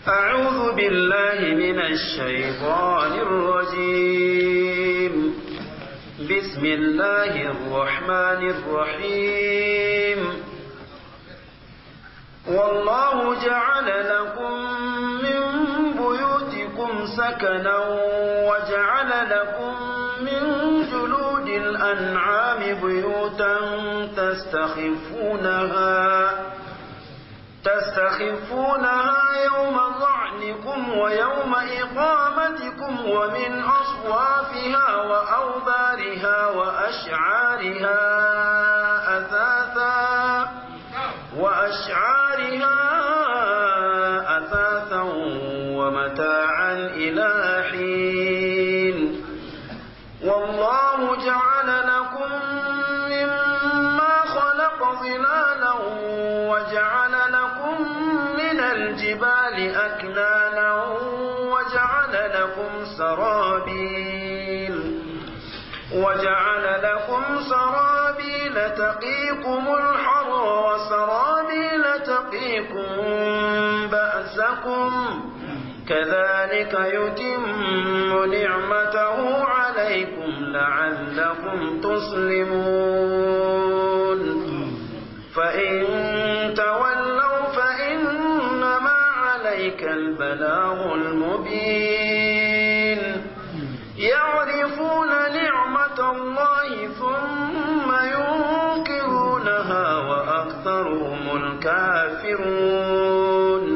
أعوذ بالله من الشيطان الرجيم بسم الله الرحمن الرحيم والله جعل لكم من بيوتكم سكنا وجعل لكم من جلود الأنعام بيوتا تستخفونها تستخفونها يوم ظعنكم ويوم إقامتكم ومن أصوافها وأوبارها وأشعارها أثاثا وأشعارها أثاثا ومتاعا إلى حين والله جعل لكم مما خلق ظلالا وجعل لكم من الجبال أكنانا وجعل لكم سرابيل وجعل لكم سرابيل تقيكم الحر وسرابيل تقيكم بأسكم كذلك يتم نعمته عليكم لعلكم تسلمون فإن تولوا فإنما عليك البلاغ المبين يعرفون نعمة الله ثم ينكرونها وأكثرهم الكافرون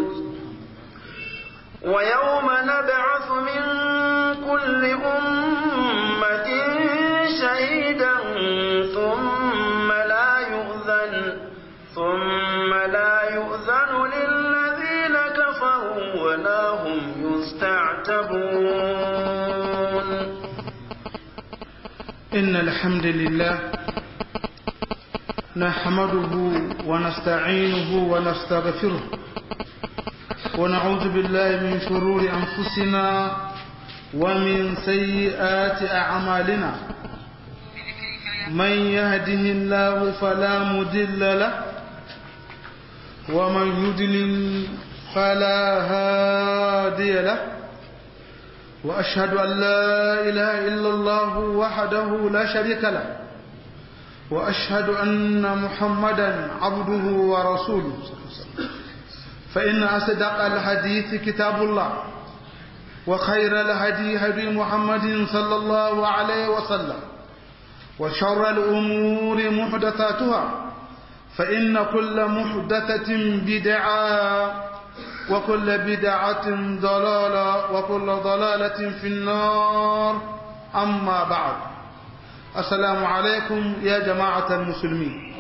ويوم نبعث من كل أمة شهيدا ثم لا يؤذن ثم لا يؤذن للذين كفروا ولا هم يستعتبون إن الحمد لله نحمده ونستعينه ونستغفره ونعوذ بالله من شرور أنفسنا ومن سيئات أعمالنا من يهده الله فلا مدل له ومن يدلل فلا هادي له وأشهد أن لا إله إلا الله وحده لا شريك له وأشهد أن محمدا عبده ورسوله فإن أصدق الحديث كتاب الله وخير الهدي هدي محمد صلى الله عليه وسلم وشر الأمور محدثاتها فإن كل محدثة بدعة وكل بدعة ضلالة وكل ضلالة في النار أما بعد السلام عليكم يا جماعة المسلمين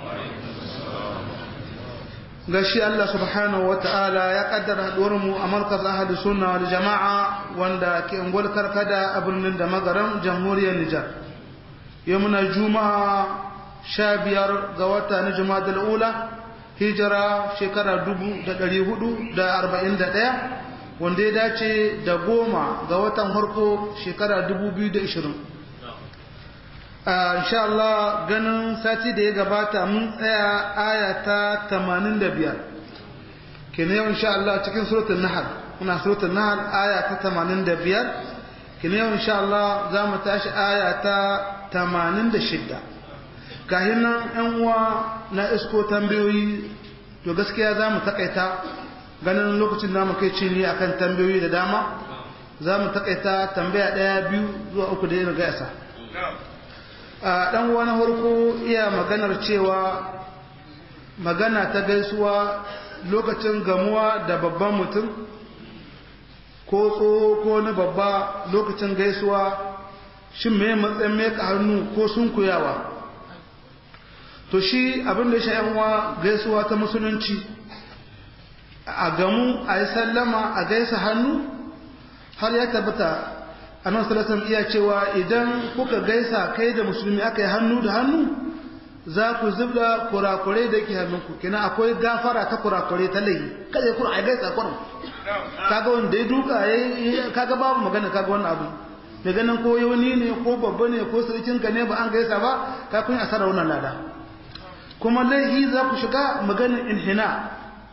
gashi Allah subhanahu wa ta'ala ya kaddara mu a markaz ahadu sunna wal jama'a wanda ke ungwal karkada a birnin da magaran jamhuriyar Nijar. Yau muna juma'a sha biyar ga wata na juma'a ula hijira shekara dubu da ɗari hudu da arba'in da ɗaya wanda ya dace da goma ga watan harko shekara dubu biyu da ishirin. insha Allah ganin sati da ya gabata mun tsaya aya ta 85 kene yau insha Allah cikin suratul nahl muna suratul nahl aya ta 85 kene yau insha Allah za mu tashi aya ta 86 kahin nan yan uwa na isko tambayoyi to gaskiya za mu takaita ganin lokacin da mu kai ci ne akan tambayoyi da dama za mu takaita tambaya daya biyu zuwa uku da yana gaisa a ɗan wani harko iya maganar cewa magana ta gaisuwa lokacin gamuwa da babban mutum ko tsoho ko na babba lokacin gaisuwa shin mai matsayin meka hannu ko sun kuyawa to shi abin da sha'yanwa gaisuwa ta musulunci a gamu a yi sallama a gaisa hannu har ya tabbata annabi sallallahu alaihi iya cewa idan kuka gaisa kai da musulmi aka yi hannu da hannu za ku zubda kurakure da yake hannunku kina akwai gafara ta kurakure ta laifi kada ku a gaisa kurum kaga wanda ya duka yayi kaga babu magana kaga wannan abu da ganin ko wani ne ko babba ne ko sarkin ka ne ba an gaisa ba ka kun asara wannan lada kuma laifi za ku shiga maganin inhina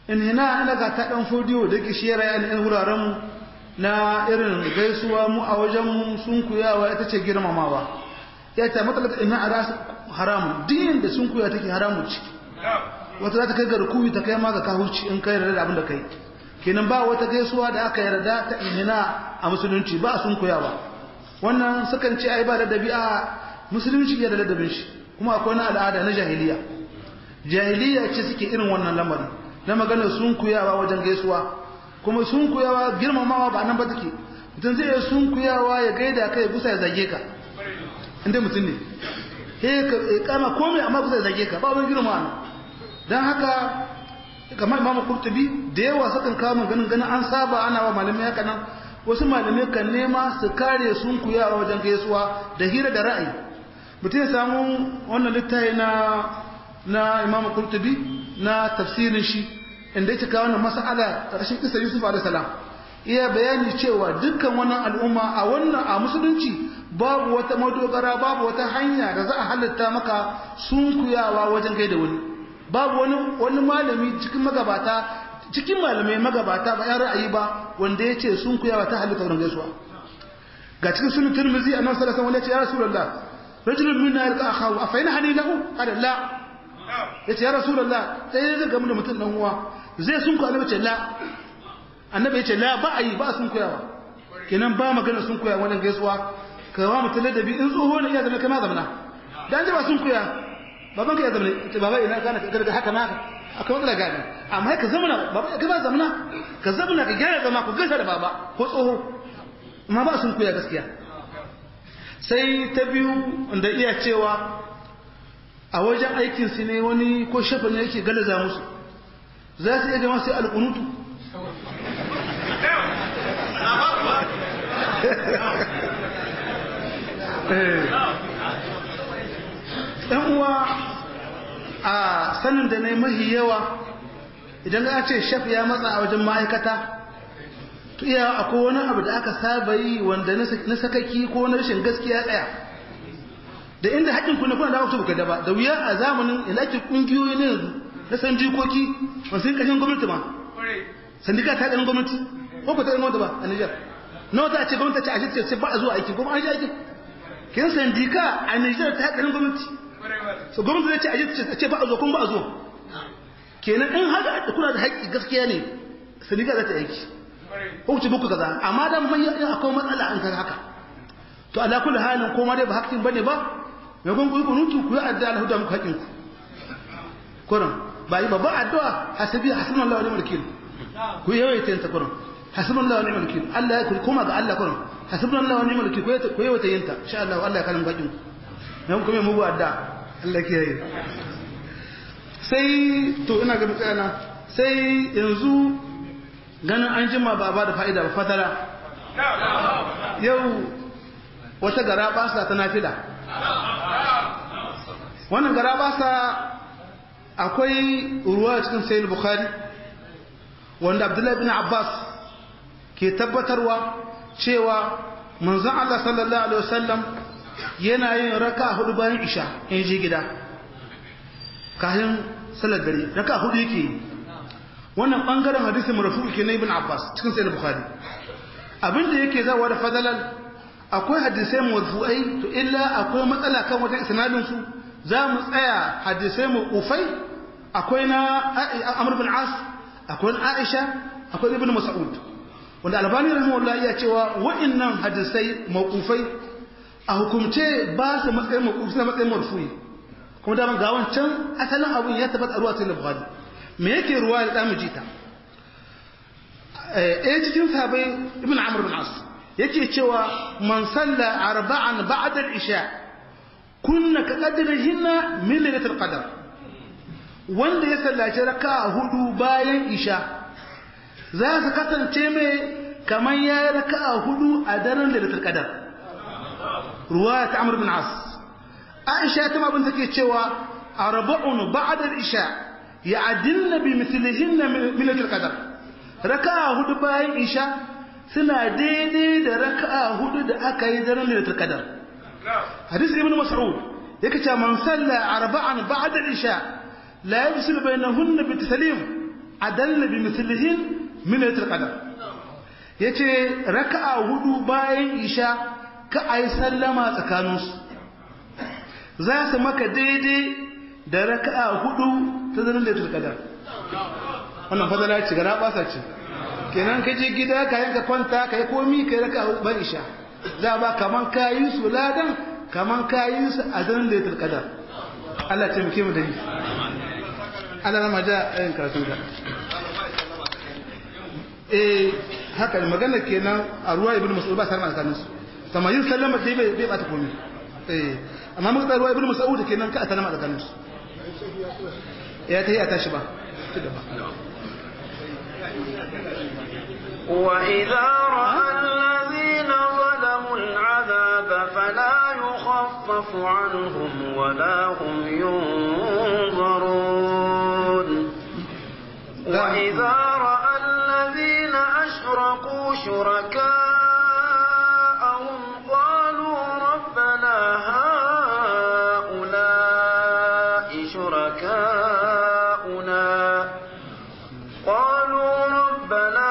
in hina ina ga ta dan fodiyo da ke shiyar yan yan wuraren mu na irin gaisuwa mu a wajen mu sun kuyawa ita ce girmamawa ya ta matsalaka ina a rasu haramun din da sun kuya take haramun ci wata za ta kai ga rukuwi ta kai ma ga kahuci in kai da abin da kai kenan ba wata gaisuwa da aka yarda ta inhina a musulunci ba sun kuyawa wannan sukan ce ai ba da dabi'a musulunci ya da ladabin shi kuma akwai na al'ada na jahiliya jahiliya ce suke irin wannan lamarin na maganar sun kuyawa wajen gaisuwa kuma sun kuyawa girmamawa ba nan ba take mutum zai iya sun kuyawa ya gaida kai gusa ya zage ka inda mutum ne he ka kama komai amma gusa ya zage ka ba wani girma dan haka kamar imamu kurtubi da yawa sukan kawo maganin ganin an saba ana wa malamai haka nan wasu malamai kan nema su kare sun kuyawa wajen gaisuwa da hira da ra'ayi mutum ya samu wannan littafi na na imamu kurtubi na tafsirin shi inda yake kawo wannan mas'ala ƙarshen kisa yusuf alaihi salam iya bayani cewa dukkan wannan al'umma a wannan a musulunci babu wata madogara babu wata hanya da za a halitta maka sunkuyawa wajen gaida wani babu wani wani malami cikin magabata cikin malamai magabata ba yan ra'ayi ba wanda ya ce sunkuyawa ta halitta wurin gaisuwa ga cikin sunan tirmizi annabi sallallahu alaihi wasallam ya ce ya rasulullah rajulun minna yalqa akhahu afa yana hani lahu qala la yace ya rasulullah sai ya ga da mutum dan uwa zai sunku annabi ce la annabi ya ce la ba ayi ba sunkuyawa kenan ba magana sunkuyawa wannan gaisuwa ka wa mutum ladabi in tsoho ne iya zama kama zamana dan ji ba sunkuya baban ka ya zamana ce baba ina gana ka garga haka ma akwai matsala gani amma ka zamana baba ka ba zamana ka zamana ka gyara zama ku gaisa da baba ko tsoho amma ba sunkuya gaskiya sai ta biyu da iya cewa a wajen aikin su ne wani ko shafa ne yake galaza musu za su iya gama sai alƙunutu ɗan uwa a sanin da ne mahi yawa idan ka ce shaf ya matsa a wajen ma'aikata to iya akwai wani abu da aka saba yi wanda na sakaki ko na rashin gaskiya tsaya da inda haƙƙin kuna kuna da wasu buka da ba da wuya a zamanin ilakin ƙungiyoyi na yanzu na san jikoki wasu yin ƙashin gwamnati ma sandika ta ɗan gwamnati ko ku ta ɗan gwamnati ba a Nijar na wata ce gwamnati ce a shi ce ba a zuwa aiki kuma an shi aiki kin sandika a Nijar ta ɗan gwamnati so gwamnati zai ce a ce ba a zuwa kuma ba a zuwa kenan in haka kuna da haƙƙi gaskiya ne sandika za ta aiki ko ce buku kaza amma dan mai akwai matsala an kan haka to ala kulli halin ko ma dai ba haƙƙin bane ba mai kun kuyi kunutu ku yi addu'a Allah da muku haƙƙin ku kuran ba yi babban addu'a hasabi hasbunallahu wa ni'mal wakil ku yawaita ta kuran hasbunallahu wa ni'mal wakil Allah ya kuma ga Allah kuran hasbunallahu wa ni'mal wakil ku yawaita yinta insha Allah Allah ya kalin haƙƙin ku mai kuma mugu addu'a Allah ke yi sai to ina ga mutana sai yanzu ganin an jima ba ba da fa'ida ba fatara yau wata gara basa ta nafila wannan gara basa akwai ruwa cikin sayin bukhari wanda abdullahi bin abbas ke tabbatarwa cewa manzon Allah sallallahu alaihi wasallam yana yin raka hudu bayan isha in je gida kafin salar dare raka hudu yake yi wannan bangaren hadisin marfu ke na ibn abbas cikin sayin bukhari abinda yake zawa da fadalan akwai hadisai marfu'ai to illa akwai matsala kan wajen isnadin su za mu tsaya hadisai mu ufai akwai na amr bin as akwai aisha akwai ibn mas'ud wanda albani rahimahullah ya cewa wa'annan hadisai mawqufai a hukumce ba su matsayin mawqufi na matsayin marfu'i kuma da ga wancan asalin abun ya tabbata ruwa cikin bukhari me yake ruwa da damu jita eh cikin sahabbai ibn amr bin as yake cewa man salla arba'an ba'da al-isha kunna ka qadrihinna min lailatul qadr wanda ya sallaci raka'a hudu bayan isha za su kasance mai kamar ya yi raka'a hudu a daren lailatul qadr ruwaya ta amr bin as aisha ta mabin take cewa arba'un ba'da al-isha ya'dilna bi mithlihinna min lailatul qadr raka'a hudu bayan isha suna daidai da raka'a hudu da aka yi daren lailatul qadr hadisi ibn mas'ud yake cewa man salla arba'an ba'da al-isha la yafsil bainahunna bi taslim adalla bi mithlihin min laylatul qadr yace raka'a hudu bayan isha ka ayi sallama tsakaninsu za su maka daidai da raka'a hudu ta zanen laylatul qadr wannan fadala ce ga rabasa ce kenan ka je gida ka yanka kwanta ka yi komi ka yi raka'a hudu bayan isha za ba kaman kayi su ladan kaman kayi su a zanen laylatul qadr Allah ya taimake mu da ni Allah na maja ayin karatu da eh haka magana kenan a ruwa ibnu mas'ud ba sarma tsakanin su kama yin sallama dai bai bai bata komai eh amma muka tsaya ruwa ibnu mas'ud kenan ka sallama tsakanin su ya ta yi a tashi ba وإذا رأى الذين ظلموا العذاب فلا يخفف عنهم ولا هم ينظرون وإذا رأى الذين أشركوا شركاءهم قالوا ربنا هؤلاء شركاؤنا قالوا ربنا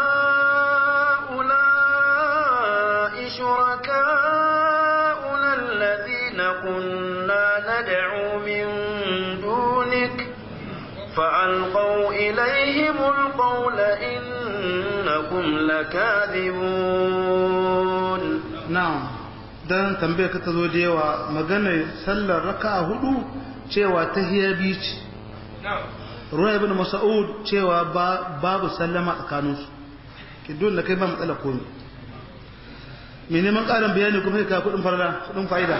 هؤلاء شركاؤنا الذين كنا ندعو من دونك فألقوا إليهم القول إنكم لكاذبون na'am dan tambaye ka ta zo da yawa maganar sallar raka'a hudu cewa tahiyya biyu ce ruwa ibn mas'ud cewa babu sallama tsakanin su ki dole kai ba matsala ko ne me neman karin bayani kuma kai ka kudin farla kudin fa'ida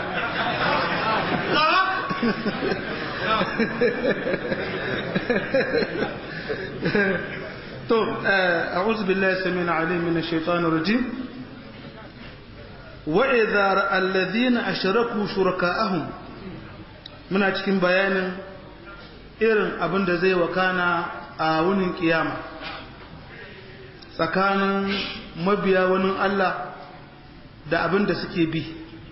to a'udhu billahi samina alim min ash-shaytanir rajim وإذا رأى الذين أشركوا شركاءهم muna cikin bayanin irin abin da zai wakana a wunin kiyama tsakanin mabiya wani Allah da abin da suke bi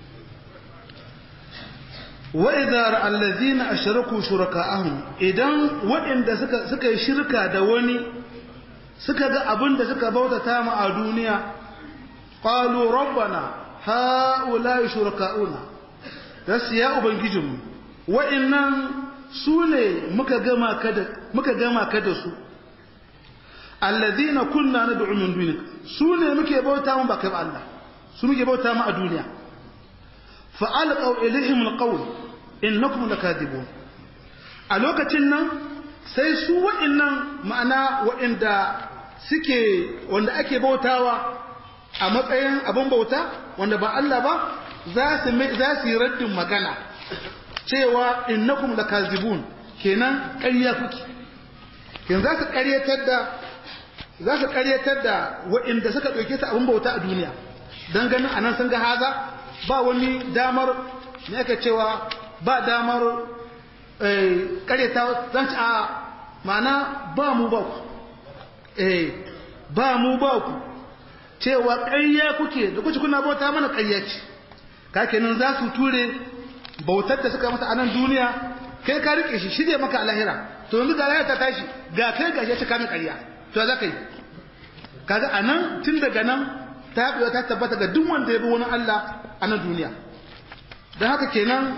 wa'idar allazina ashraku shuraka'ahum idan waɗanda suka suka yi shirka da wani suka ga abin da suka bautata mu a duniya qalu rabbana ha'ula'i shuraka'una rasu ya ubangijinmu wa'innan su ne muka gama ka da su allazina kunna na min dunik su ne muke bauta mu ba kai ba Allah su muke bauta mu a duniya fa'alqaw ilaihim alqawl innakum lakadibun a lokacin nan sai su wa'innan ma'ana wa'inda suke wanda ake bautawa a matsayin abin bauta wanda ba Allah ba za su yi raddin magana cewa innakum lakazibun kenan ƙarya kuke kenan za su ƙaryatar da za su ƙaryatar da waɗanda suka ɗauke su abin bauta a duniya don ganin anan sun ga haza ba wani damar ne aka cewa ba damar ƙaryata zan ci a ma'ana ba mu ba ku ba mu ba ku cewa ƙarya kuke da kuce kuna bauta mana ƙarya ce ka kenan za su ture bautar da suka mata a nan duniya kai ka rike shi shirya maka a lahira to yanzu ga lahira ta tashi ga kai ga shi kamin ƙarya to za ka yi kaga a nan tun daga nan ta haɗuwa ta tabbata ga duk wanda ya bi wani Allah a nan duniya don haka kenan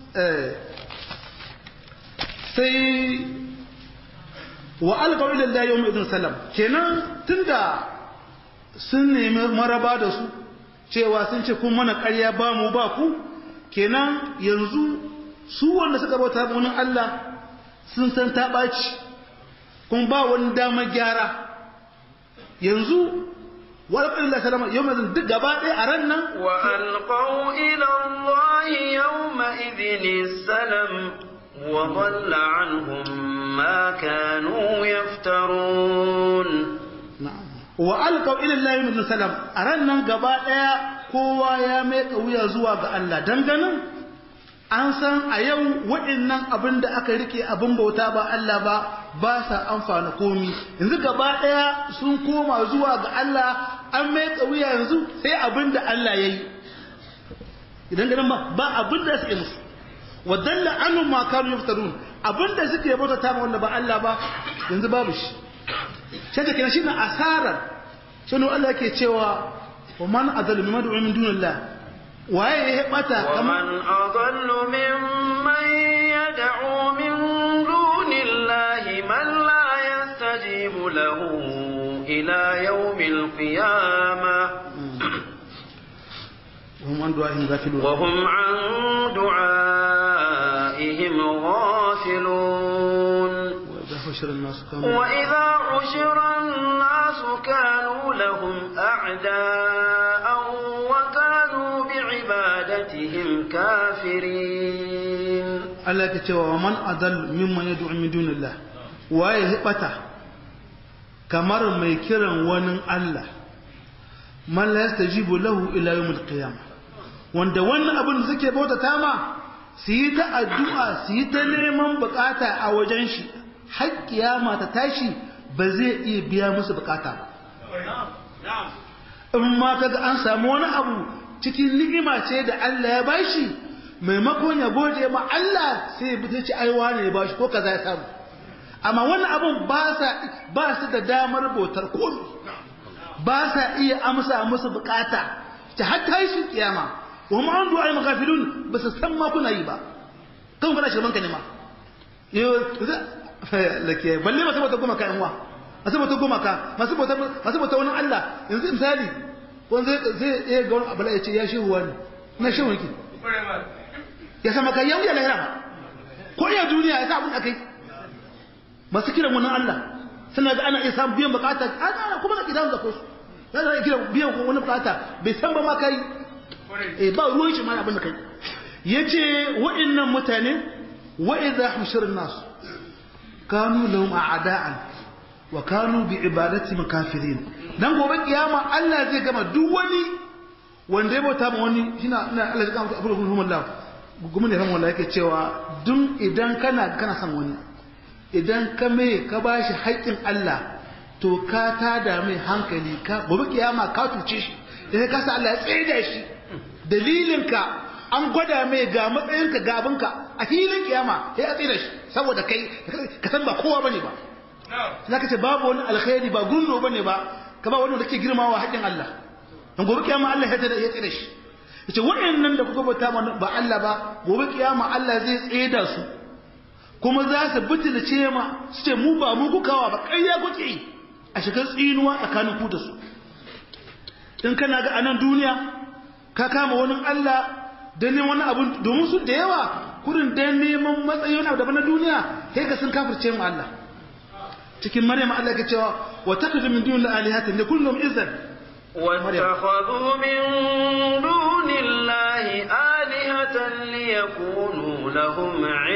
sai wa alƙawar lillahi yau mai salam kenan tunda sun nemi maraba da su cewa sun ce kun mana ƙarya ba mu ba ku kenan yanzu su wanda suka bauta wani Allah sun san ta ɓaci kun ba wani damar gyara yanzu walƙar da salama yau mai duk gaba ɗaya a ran nan wa alƙau ila Allah yau ma'idini salam wa dhalla anhum ma kanu yaftarun wa alqaw ila Allah min salam a ran nan gaba daya kowa ya mai wuya zuwa ga Allah danganin an san a yau waɗannan abin da aka rike abin bauta ba Allah ba ba sa amfana komi yanzu gaba daya sun koma zuwa ga Allah an mai wuya yanzu sai abin da Allah ya yi idan ganin ba ba abin da suke musu wa dalla anhum ma kanu yaftarun abin da suke bauta ta wanda ba Allah ba yanzu babu shi sai ta kina shine asarar shine Allah yake cewa wa man adallu mimman du'a min dunillah waye ya bata ومن أضل ممن يدعو من دون الله من لا يستجيب له إلى يوم القيامة hum an du'a'ihim ghafilun وهم عن دعائهم غافلون wa idha hushira an-nas kanu وإذا حشر الناس كانوا لهم أعداء وكانوا بعبادتهم كافرين Allah yake cewa wa man adall mimman yad'u min dunillah waye ya bata kamar mai kiran wani Allah man la yastajibu lahu ila yawmil qiyamah wanda wannan abin da suke bautata ma su yi ta addu'a su yi ta neman bukata a wajen shi har kiyama ta tashi ba zai iya biya musu bukata ba in ma kaga an samu wani abu cikin ni'ima ce da Allah ya bashi maimakon ya gode ma Allah sai ya ce ai wane ya bashi ko kaza ya samu amma wannan abun ba sa ba su da damar bautar komai ba sa iya amsa musu bukata ta hatta shi kiyama wa ma an du'a magafilun ba su san ma kuna yi ba kan kana shirman ka ne ma yo lake balle masu bauta goma ka yan wa masu bauta goma ka masu bauta masu bauta wani Allah yanzu misali wanda zai zai iya ga wani abu ya ce ya shehu wani na shehu yake ya sama kai yau ya lahira ba ko iya duniya ya sa abin da kai masu kiran wani Allah suna ga ana iya samun biyan bukata ana kuma da kidan da kosu za ka kira biyan wani bukata bai san ba ma kai eh ba ruwan shi ma abin da kai yace wa'annan mutane wa idha hushirun nas kanu lahum a'da'an wa kanu bi ibadati kafirin dan gobe kiyama Allah zai gama duk wani wanda ya bauta ma wani shina ina Allah ya kama abu da Allah gumin da ran wallahi yake cewa dun idan kana kana son wani idan ka mai ka bashi haƙƙin Allah to ka tada mai hankali ka gobe kiyama ka tuce shi idan ka sa Allah ya tsaye da shi dalilinka an gwada mai ga matsayinka ga abinka a filin kiyama sai a tsaye da shi saboda kai ka san ba kowa bane ba za ka ce babu wani alkhairi ba gundo bane ba ka ba wani da ke girmawa haƙƙin Allah dan gobe kiyama Allah ya tsaye da shi yace waɗannan da kuka bauta ba Allah ba gobe kiyama Allah zai tsaye da su kuma za su butulce ma su ce mu ba mu kukawa ba ƙarya kuke yi a shigar tsinuwa tsakanin ku da su in kana ga anan duniya ka kama wani Allah don neman wani abu domin su da yawa kurin don neman matsayi wani abu daban na duniya sai ga sun kafirce mu Allah cikin maryam Allah ke cewa wa takhudhu min duni alihatin li kullum izzan واتخذوا من دون الله آلهة ليكونوا لهم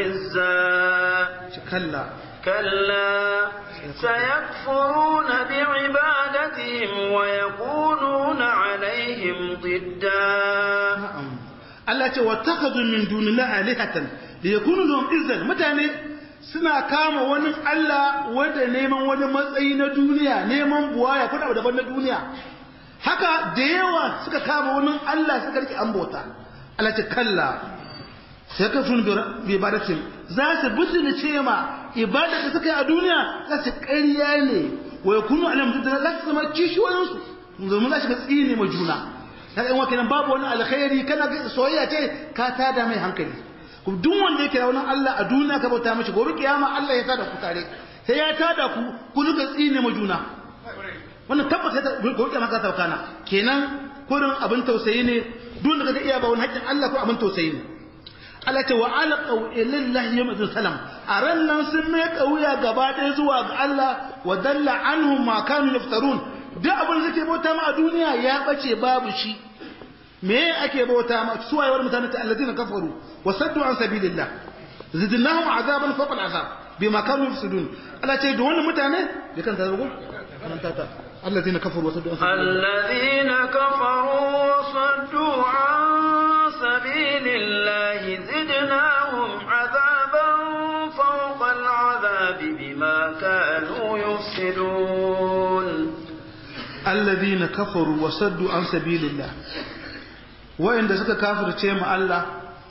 عزا kalla كلا سيكفرون بعبادتهم ويكونون عليهم ضدا Allah ce wa takhadhu min dunillahi alihatan liyakunu lahum izzan mutane suna kama wani Allah wanda neman wani matsayi na duniya neman buwaya ko abu daban na duniya haka da yawa suka kama wani Allah suka rike an bauta Allah ce kalla sai ka sun bi ibadatin za su butulce ce ma ibada da suka yi a duniya za su ƙarya ne wa yakunu alam da za su zama kishiyoyinsu domin za su ga tsine ma juna kaga in wakilan babu wani alkhairi kana ga soyayya ce ka tada mai hankali kuma duk wanda yake da wani Allah a duniya ka bauta mishi gobe kiyama Allah ya tada ku tare sai ya tada ku ku duka tsine ma juna wannan tabbata ta gobe kiyama ka sauka na kenan kurin abin tausayi ne duk da kaga iya ba wani haƙƙin Allah ko abin tausayi ne Allah ce wa alqaw ilallahi yawm salam a ran nan sun mai kauya gaba ɗaya zuwa ga Allah wa dalla anhum ma kanu yaftarun duk abin da suke bauta ma a duniya ya bace babu shi me ake bauta ma su wayewar mutane ta alladina kafaru wa saddu an sabilillah zidnahum azaban fawqa al'azab bima kanu yafsudun Allah ce da wannan mutane da kan zago karanta ta alladina kafaru wa saddu an الذين كفروا وصدوا عن سبيل الله زدناهم عذابا فوق العذاب بما كانوا يفسدون alladhina kafaru wa saddu an sabilillah wa'inda suka kafirce mu Allah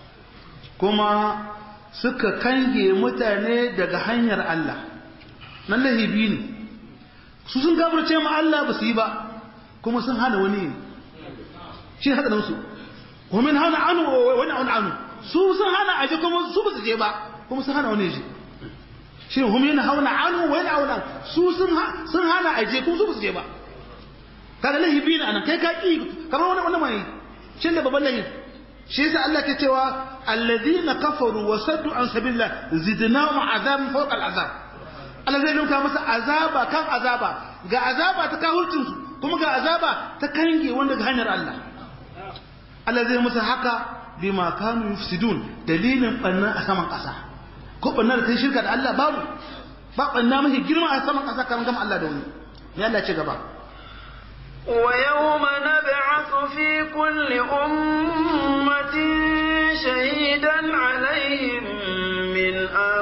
kuma suka kange mutane daga hanyar Allah nan lahibi ne su sun gabarce ma Allah ba su yi ba kuma sun hana wani shi ne hadarin su ومن هنا عنه wani عنه عنه su sun hana aje kuma su ba su je ba kuma sun hana wani je shi hum yana hauna anhu wa yana hauna su sun sun hana aje kuma su ba su je ba kaga lahi bi ne anan kai ka ki kamar wani wani mai shin da babban lahi shi yasa Allah ke cewa alladhina kafaru wa saddu an sabilillah zidnahum azaban fawqa al'azab Allah zai nuka masa azaba kan azaba ga azaba ta kahurcin su kuma ga azaba ta kange wanda ga hanyar Allah Allah zai musu haka bima kanu yufsidun dalilin banna a saman ƙasa ko banna da kai shirka da Allah babu ba banna mafi girma a saman ƙasa kan gama Allah da wani ya Allah ce gaba ويوم نبعث في كل أمة شهيدا عليهم من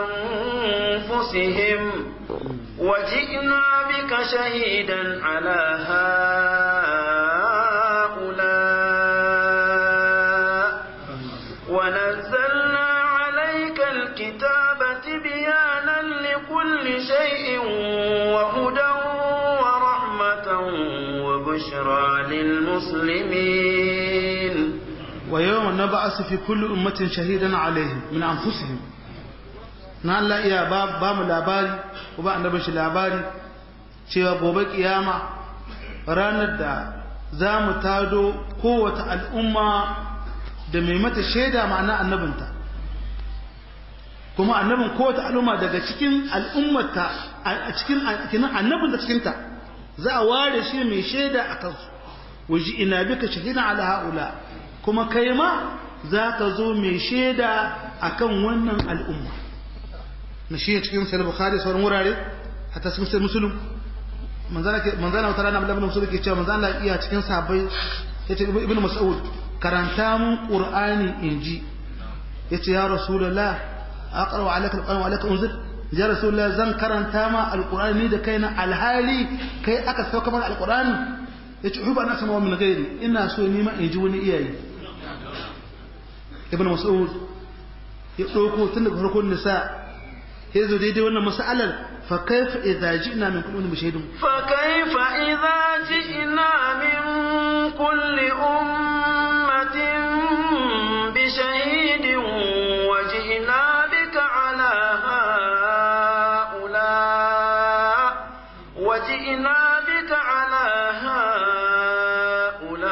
أنفسهم وجئنا بك شهيدا على هؤلاء ونزلنا عليك الكتاب تبيانا لكل شيء وهدى ورحمة وبشرى للمسلمين ويوم نبعث في كل أمة شهيدا عليهم من أنفسهم na Allah iya ba mu labari ko ba annabin shi labari cewa gobe kiyama ranar da za mu tado kowace al'umma da mai mata shaida ma'ana annabinta kuma annabin kowace al'umma daga cikin al'ummata a cikin annabin da cikinta za a ware shi mai shaida a kansu waje ina bika shahina ala haula kuma kai ma za ka zo mai shaida akan wannan al'umma na shi cikin sahih bukhari sauran wurare hatta cikin sahih muslim manzana manzana wata rana ibn muslim ke cewa manzana iya cikin sahabbai yace ibn mas'ud karanta mun qur'ani inji yace ya rasulullah aqra alayka alquran wa alayka unzil ya rasulullah zan karanta ma alqur'ani da kaina alhali kai aka sauka mana alqur'ani yace huba na sama min gairi ina so ni ma inji wani iyayi ibn mas'ud ya dauko tun daga farkon nisa ya zo daidai wannan mas'alar fa kaifa idza ji'na min kulli ummatin bishahidin fa kaifa idza ji'na min kulli ummatin bishahidin wa ji'na bika ala haula wa ji'na bika ala haula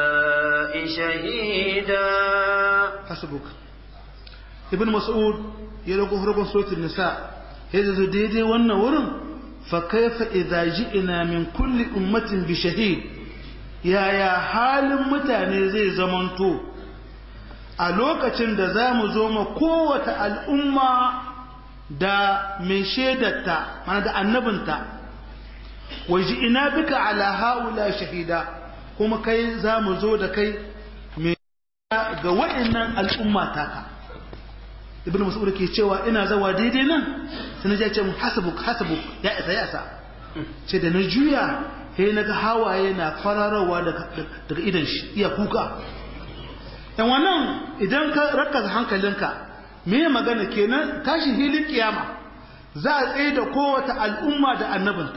shahida hasbuk ibn mas'ud ya rago harkon suratul nisa ya zo daidai wannan wurin fa kaifa idza ji'na min kulli ummatin bi shahid yaya halin mutane zai zamanto a lokacin da za mu zo ma kowace al'umma da mai shaidarta mana da annabinta wa ji'ina bika ala haula shahida kuma kai za mu zo da kai mai ga wa'annan al'umma taka ibn mas'ud ke cewa ina zawa daidai nan sai na ce mu hasabuk hasabuk ya isa ya isa ce da na juya sai na ga hawaye na kwararowa daga idan shi iya kuka yan wannan idan ka rakaza hankalinka me magana kenan tashi hilin kiyama za a tsaye da kowace al'umma da annabinta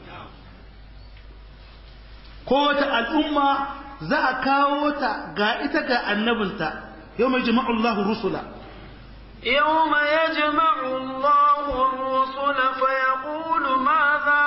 kowace al'umma za a kawo ta ga ita ga annabinta yau mai jima'ullahu rusula يوم يجمع الله الرسل فيقول ماذا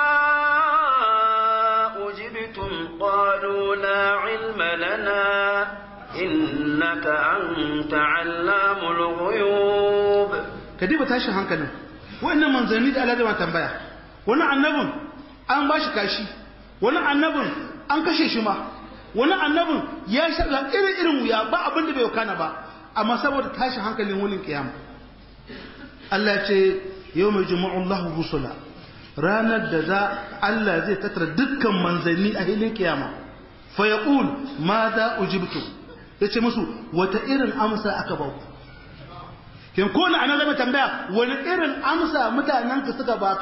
أجبتم قالوا لا علم لنا إنك أنت علام الغيوب kadiba tashin hankalin wannan manzanni da Allah zai tambaya wani annabin an ba shi kashi wani annabin an kashe shi ma wani annabin ya shaɗa irin irin wuya ba abin da bai kana ba amma saboda tashin hankalin wunin kiyama Allah ce yau mai jima'ullahu rusula ranar da za Allah zai tattara dukkan manzanni a hilin kiyama fa yaqul ma za ujibtu yace musu wata irin amsa aka ba ku kin ko na ana zama tambaya wani irin amsa mutanen ka suka baka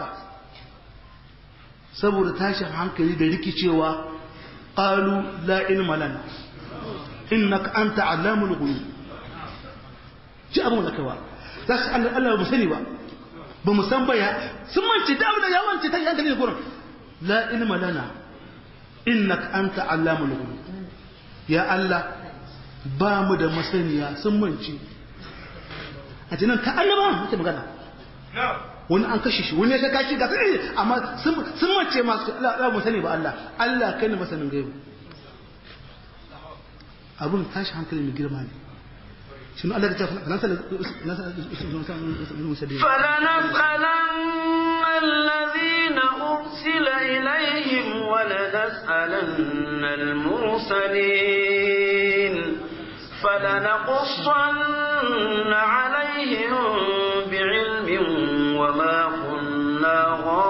saboda tashin hankali da rikicewa qalu la ilma lana innaka anta allamul ghuyub ji abun da kawa za su Allah Allah ba sani ba ba mu san baya sun mance da abin da ya wance ta hankali ne gurin la ilma lana innaka anta allamul ghuyub ya Allah ba mu da masaniya sun mance a jinan ka annaba muke magana wani an kashe shi wani ya shaka shi ga sai amma sun mace masu Allah mu sani ba Allah Allah kai ne masanin gaibu abun tashi hankali mai girma ne شنو قال لك فلنسألن الذين أرسل إليهم ولنسألن المرسلين فلنقصن عليهم بعلم وما كنا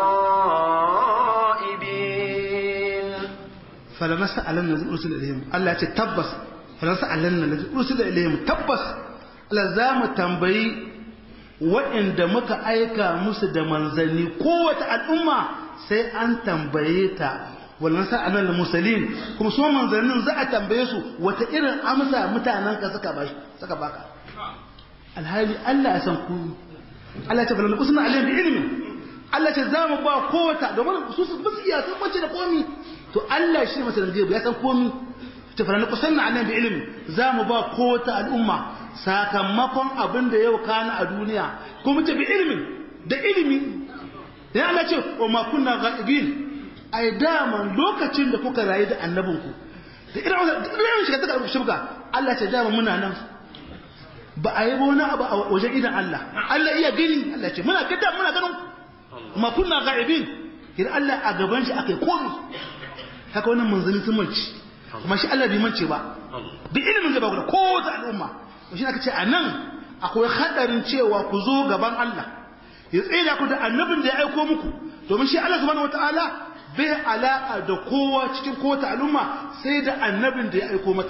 غائبين فلنسألن الذين أرسل إليهم الله تتبس فلنسألن الذين أرسل إليهم تبس Allah za mu tambayi waɗanda muka aika musu da manzanni kowace al'umma sai an tambaye ta wannan sa'anan da musalin kuma su manzannin za a tambaye su wata irin amsa mutanen ka suka bashi suka baka alhali Allah ya san ku Allah ya ce falan kusna alayhi bi ilmin Allah ce za mu ba kowace domin su su ba su iya sun bace da komi to Allah shi ne masalan gaibu ya san komi ta falan kusna alayhi bi ilmin za mu ba kowace al'umma sakamakon abin da yau kana a duniya kuma ta bi ilimin da ilimi ya Allah ce wa ma kunna ghaibin ai daman lokacin da kuka rayu da annabinku da irin shiga ta karɓi shirka Allah ce daman muna nan ba a yi wani abu a wajen idan Allah Allah iya gani Allah ce muna gada muna ganin ma kunna ghaibin idan Allah a gaban shi aka yi komi haka wannan manzanni sun mance kuma shi Allah bai mance ba bi ilimin da ba ku da kowace al'umma shi aka ce a nan akwai hadarin cewa ku zo gaban Allah ya tsira ku da annabin da ya aiko muku domin shi Allah subhanahu wataala bai alaka da kowa cikin kowace al'umma sai da annabin da ya aiko mata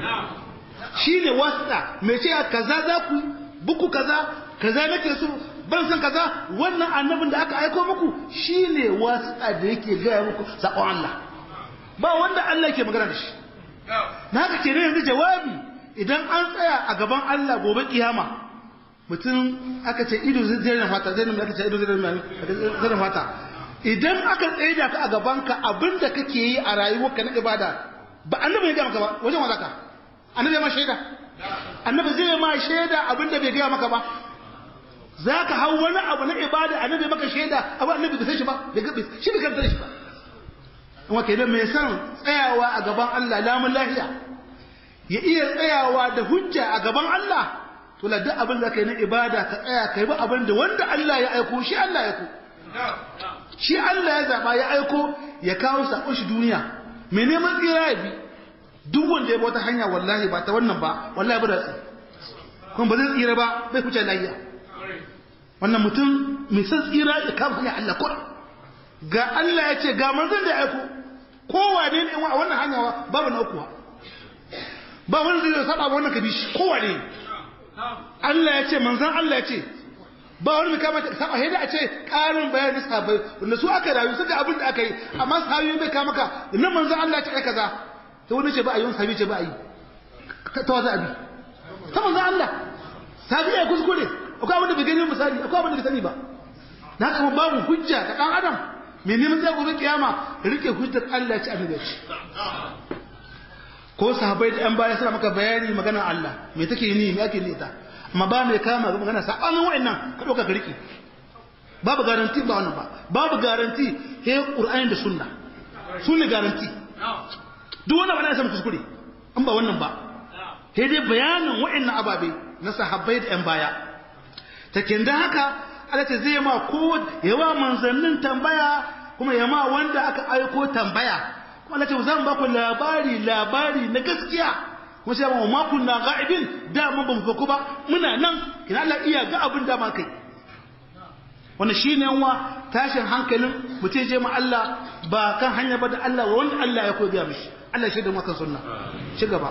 shi ne wasta mai ce kaza za ku buku kaza kaza nake so ban san kaza wannan annabin da aka aiko muku shi ne wasta da yake gaya muku sakon Allah ba wanda Allah ke magana da shi na haka ke yanzu jawabi idan an tsaya a gaban Allah gobe kiyama mutum aka ce ido zai na fata zai aka ce ido zai na fata idan aka tsaye da ka a gaban ka abinda kake yi a rayuwarka na ibada ba annabi ya ga maka ba wajen wa zaka annabi ma shaida annabi zai ma shaida abinda bai gaya maka ba zaka hau wani abu na ibada annabi maka shaida abu annabi bai san shi ba bai gabe shi bai karanta shi ba amma kai da mai san tsayawa a gaban Allah lamun lafiya ya iya tsayawa da hujja a gaban Allah to la duk abin da kai na ibada ka tsaya kai ba abin da wanda Allah ya aiko shi Allah ya aiko shi Allah ya zaba ya aiko ya kawo sakon shi duniya mai neman tsira ya bi duk wanda ya bi wata hanya wallahi ba ta wannan ba wallahi ba da tsi kuma ba zai tsira ba bai kuce lafiya wannan mutum mai san tsira ya kama hanya Allah ko ga Allah ya ce ga manzon da ya aiko kowa ne ne a wannan hanya babu na ukuwa ba wani zai saba wannan kabishi kowa ne Allah ya ce manzon Allah ya ce ba wani kama ta saba sai da a ce karin bayani sahabbai wanda su aka rayu suka abin da aka yi amma sahabi bai kama ka nan manzon Allah ya ce ai kaza to wani ce ba a yi wani sahabi ce ba a yi ta waza abi ta manzon Allah sahabi ya kuskure akwai abin da bai gani misali akwai abin da bai sani ba na kama babu hujja ta dan adam mai neman zai gobe kiyama rike hujjar Allah ya ci annabi ce ko sahabbai da yan baya suna maka bayani magana Allah me take ni me ake nita amma ba mai kama ga magana sabanin wa'annan ka dauka ka rike babu garanti ba wannan ba babu garanti he qur'ani da sunna sunne garanti duk wannan ba na san kuskure an ba wannan ba he dai bayanin wa'annan ababe na sahabbai da yan baya take da haka Allah ta zai ma ko yawa manzannin tambaya kuma yama wanda aka aiko tambaya Allah ce zan ba ku labari labari na gaskiya kuma sai mu ma kunna ga'ibin da mun ban faku ba muna nan kina Allah iya ga abin da ma kai wannan shine yanwa tashin hankalin mutum je ma Allah ba kan hanya ba da Allah wanda Allah ya koya mishi Allah shi da maka sunna ci gaba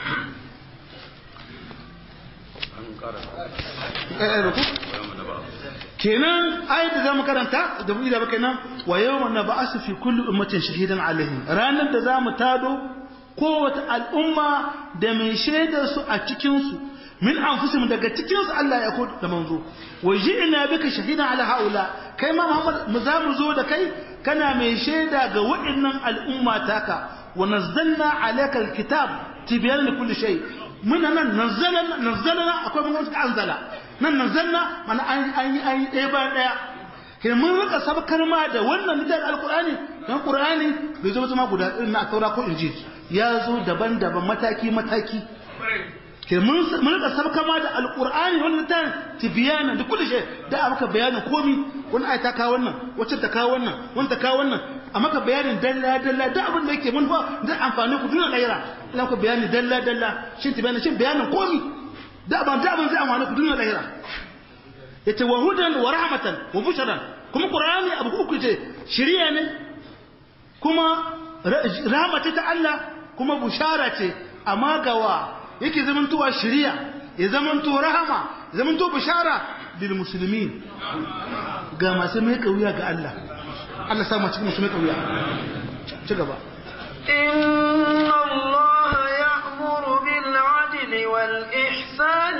kenan ayat da zamu karanta da mu da baka nan wa yawma nab'asu fi kulli ummatin shahidan alaihim ranar da zamu tado kowace al'umma da mai shaidar su a cikin su min anfusihim daga cikin su Allah ya ko da manzo wa ji'na bika shahidan ala haula kai ma Muhammad mu za mu zo da kai kana mai shaida ga waɗannan al'umma taka wa nazzalna alayka alkitab tibyan li kulli shay muna nan nazzalna nazzalna akwai mun suka anzala nan nazzalna mana an an an ɗaya ba ɗaya kai mun rika sabkar ma da wannan littafin alqur'ani dan qur'ani bai zo zama guda irin na taura ko injil ya zo daban-daban mataki mataki ke mun rika sabka ma da alqur'ani wannan ta tibyana da kullu shay da maka bayanin komi wani ayata ka wannan wacce ta ka wannan wani ta ka wannan a maka bayanin dalla dalla da abin da yake mun fa da amfani ku duniya lahira ina ku bayani dalla dalla shin tibyana shin bayanin komi da abin da abin zai amfani ku duniya lahira yace wa hudan wa rahmatan wa bushran kuma qur'ani abu uku ce shiriya ne kuma rahmata ta Allah kuma bushara ce amma gawa yake zamantowa shiriya ya zamanto rahama ya zamanto bishara lil muslimin ga masu mai kauya ga Allah Allah sa mu cikin masu mai kauya ci gaba إن الله يأمر بالعدل والإحسان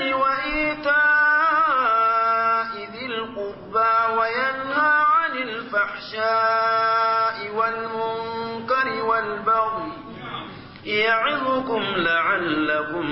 وإيتاء ذي القربى وينهى عن الفحشاء والمنكر والبغي يعظكم لعلكم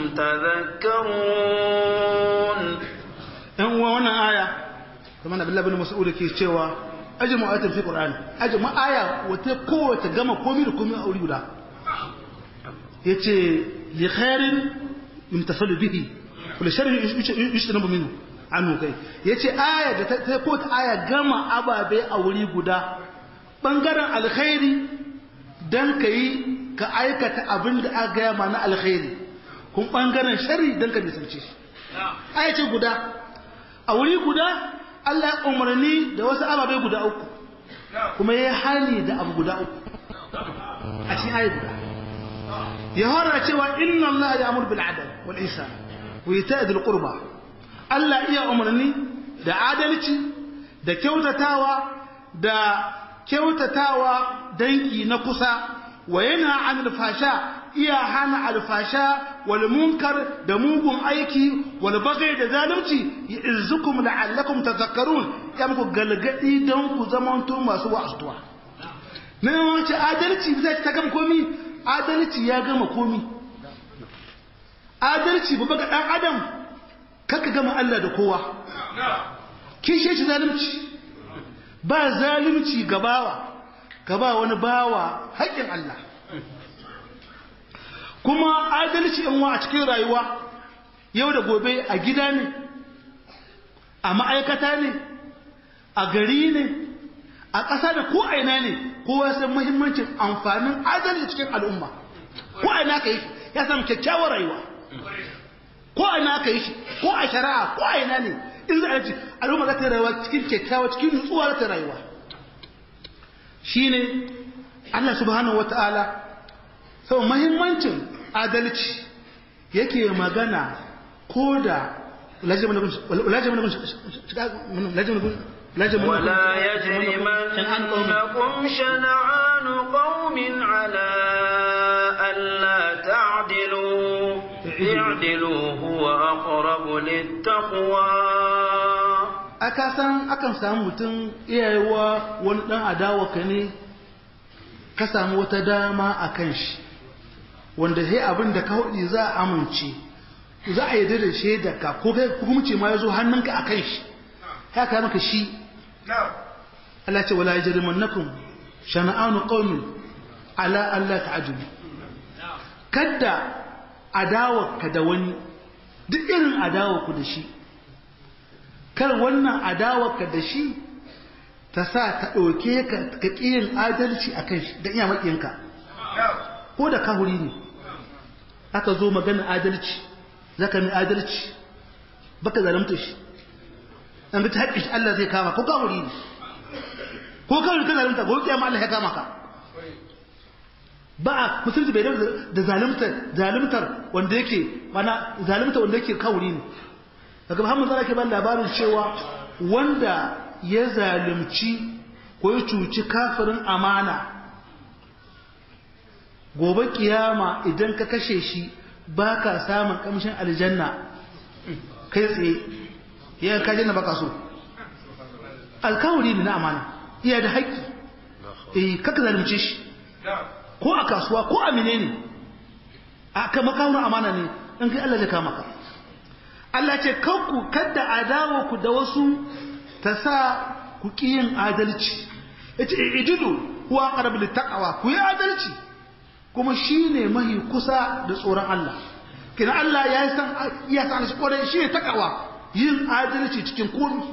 تذكرون ɗan uwa wannan aya kuma na billahi bin mas'ud ke cewa ajma ayatin fi qur'ani ajma aya wata kowace gama komai da komai a wuri guda yace li khairin imtasalu bihi kul sharri yushtanabu minhu annu kai yace aya da ta ko ta aya gama ababe a wuri guda bangaren alkhairi dan kai ka aikata abin da aka gaya ma na alkhairi kun bangaren shari dan ka nisance shi aya ce guda a wuri guda Allah ya umarni da wasu ababai guda uku kuma ya hani da abu guda uku a cikin ayi guda ya hora cewa inna Allah ya amur bil adal wal ihsan wa ita'i dhil qurba Allah iya umarni da adalci da kyautatawa da kyautatawa danki na kusa wa yana anil fasha iya hana alfasha wal munkar da mugun aiki wal bagai da zalunci izukum la'allakum tadhakkarun ya muku galgadi don ku zamanto masu wa'astuwa nan wace adalci zai ta gama komi adalci ya gama komi adalci ba ga dan adam kaka gama Allah da kowa kishe shi zalunci ba zalunci gabawa ka ba wani bawa haƙƙin Allah kuma adalci in wa a cikin rayuwa yau da gobe a gida ne a ma'aikata ne a gari ne a ƙasa da ko aina ne kowa san muhimmancin amfanin adalci cikin al'umma ko aina ka yi ya samu kyakkyawar rayuwa ko aina ka yi shi ko a shari'a ko aina ne in za a ci al'umma za ta rayuwa cikin kyakkyawa cikin nutsuwa za ta rayuwa shine Allah subhanahu wata'ala sau mahimmancin adalci yake magana ko da ولا يجرمنكم شنعان قوم على ألا تعدلوا اعدلوا هو أقرب للتقوى aka san akan samu mutum iyayewa wani dan adawa ka ne ka samu wata dama a kan shi wanda sai abin da ka hudu za a amince za a yi da shaida ka ko kai hukumci ma ya zo hannunka a kan shi ya ka maka shi Allah ce wala yajrimannakum shana'anu qaumin ala alla ta'jibu kadda adawa ka da wani duk irin adawa ku da shi kar wannan adawarka da shi ta sa ta ɗauke ka ka ƙiyin adalci a kan shi da iya maƙinka ko da kahuri ne aka zo magana adalci za ka mai adalci baka zalamta shi an ta haƙƙi shi Allah zai kama ko kahuri ne ko kahuri ka zalamta ko kiyama Allah ya kama ka ba a musulunci bai da zalimtar zalimtar wanda yake mana zalimtar wanda yake kahuri ne daga Muhammad zara ke ba labarin cewa wanda ya zalimci ko ya cuci kafirin amana gobe kiyama idan ka kashe shi ba ka samun kamshin aljanna kai tsaye ya kaji na baka so alkawari ne na amana iya da haƙƙi eh kaka zalunce shi ko a kasuwa ko a menene a kama kawo amana ne in kai Allah zai kama ka Allah ce kanku kadda adawa ku da wasu ta sa ku ƙi yin adalci yace ijidu huwa aqrabu littaqwa ku yi adalci kuma shine mahi kusa da tsoron Allah kina Allah ya san ya san shi kore shi ne takawa yin adalci cikin komai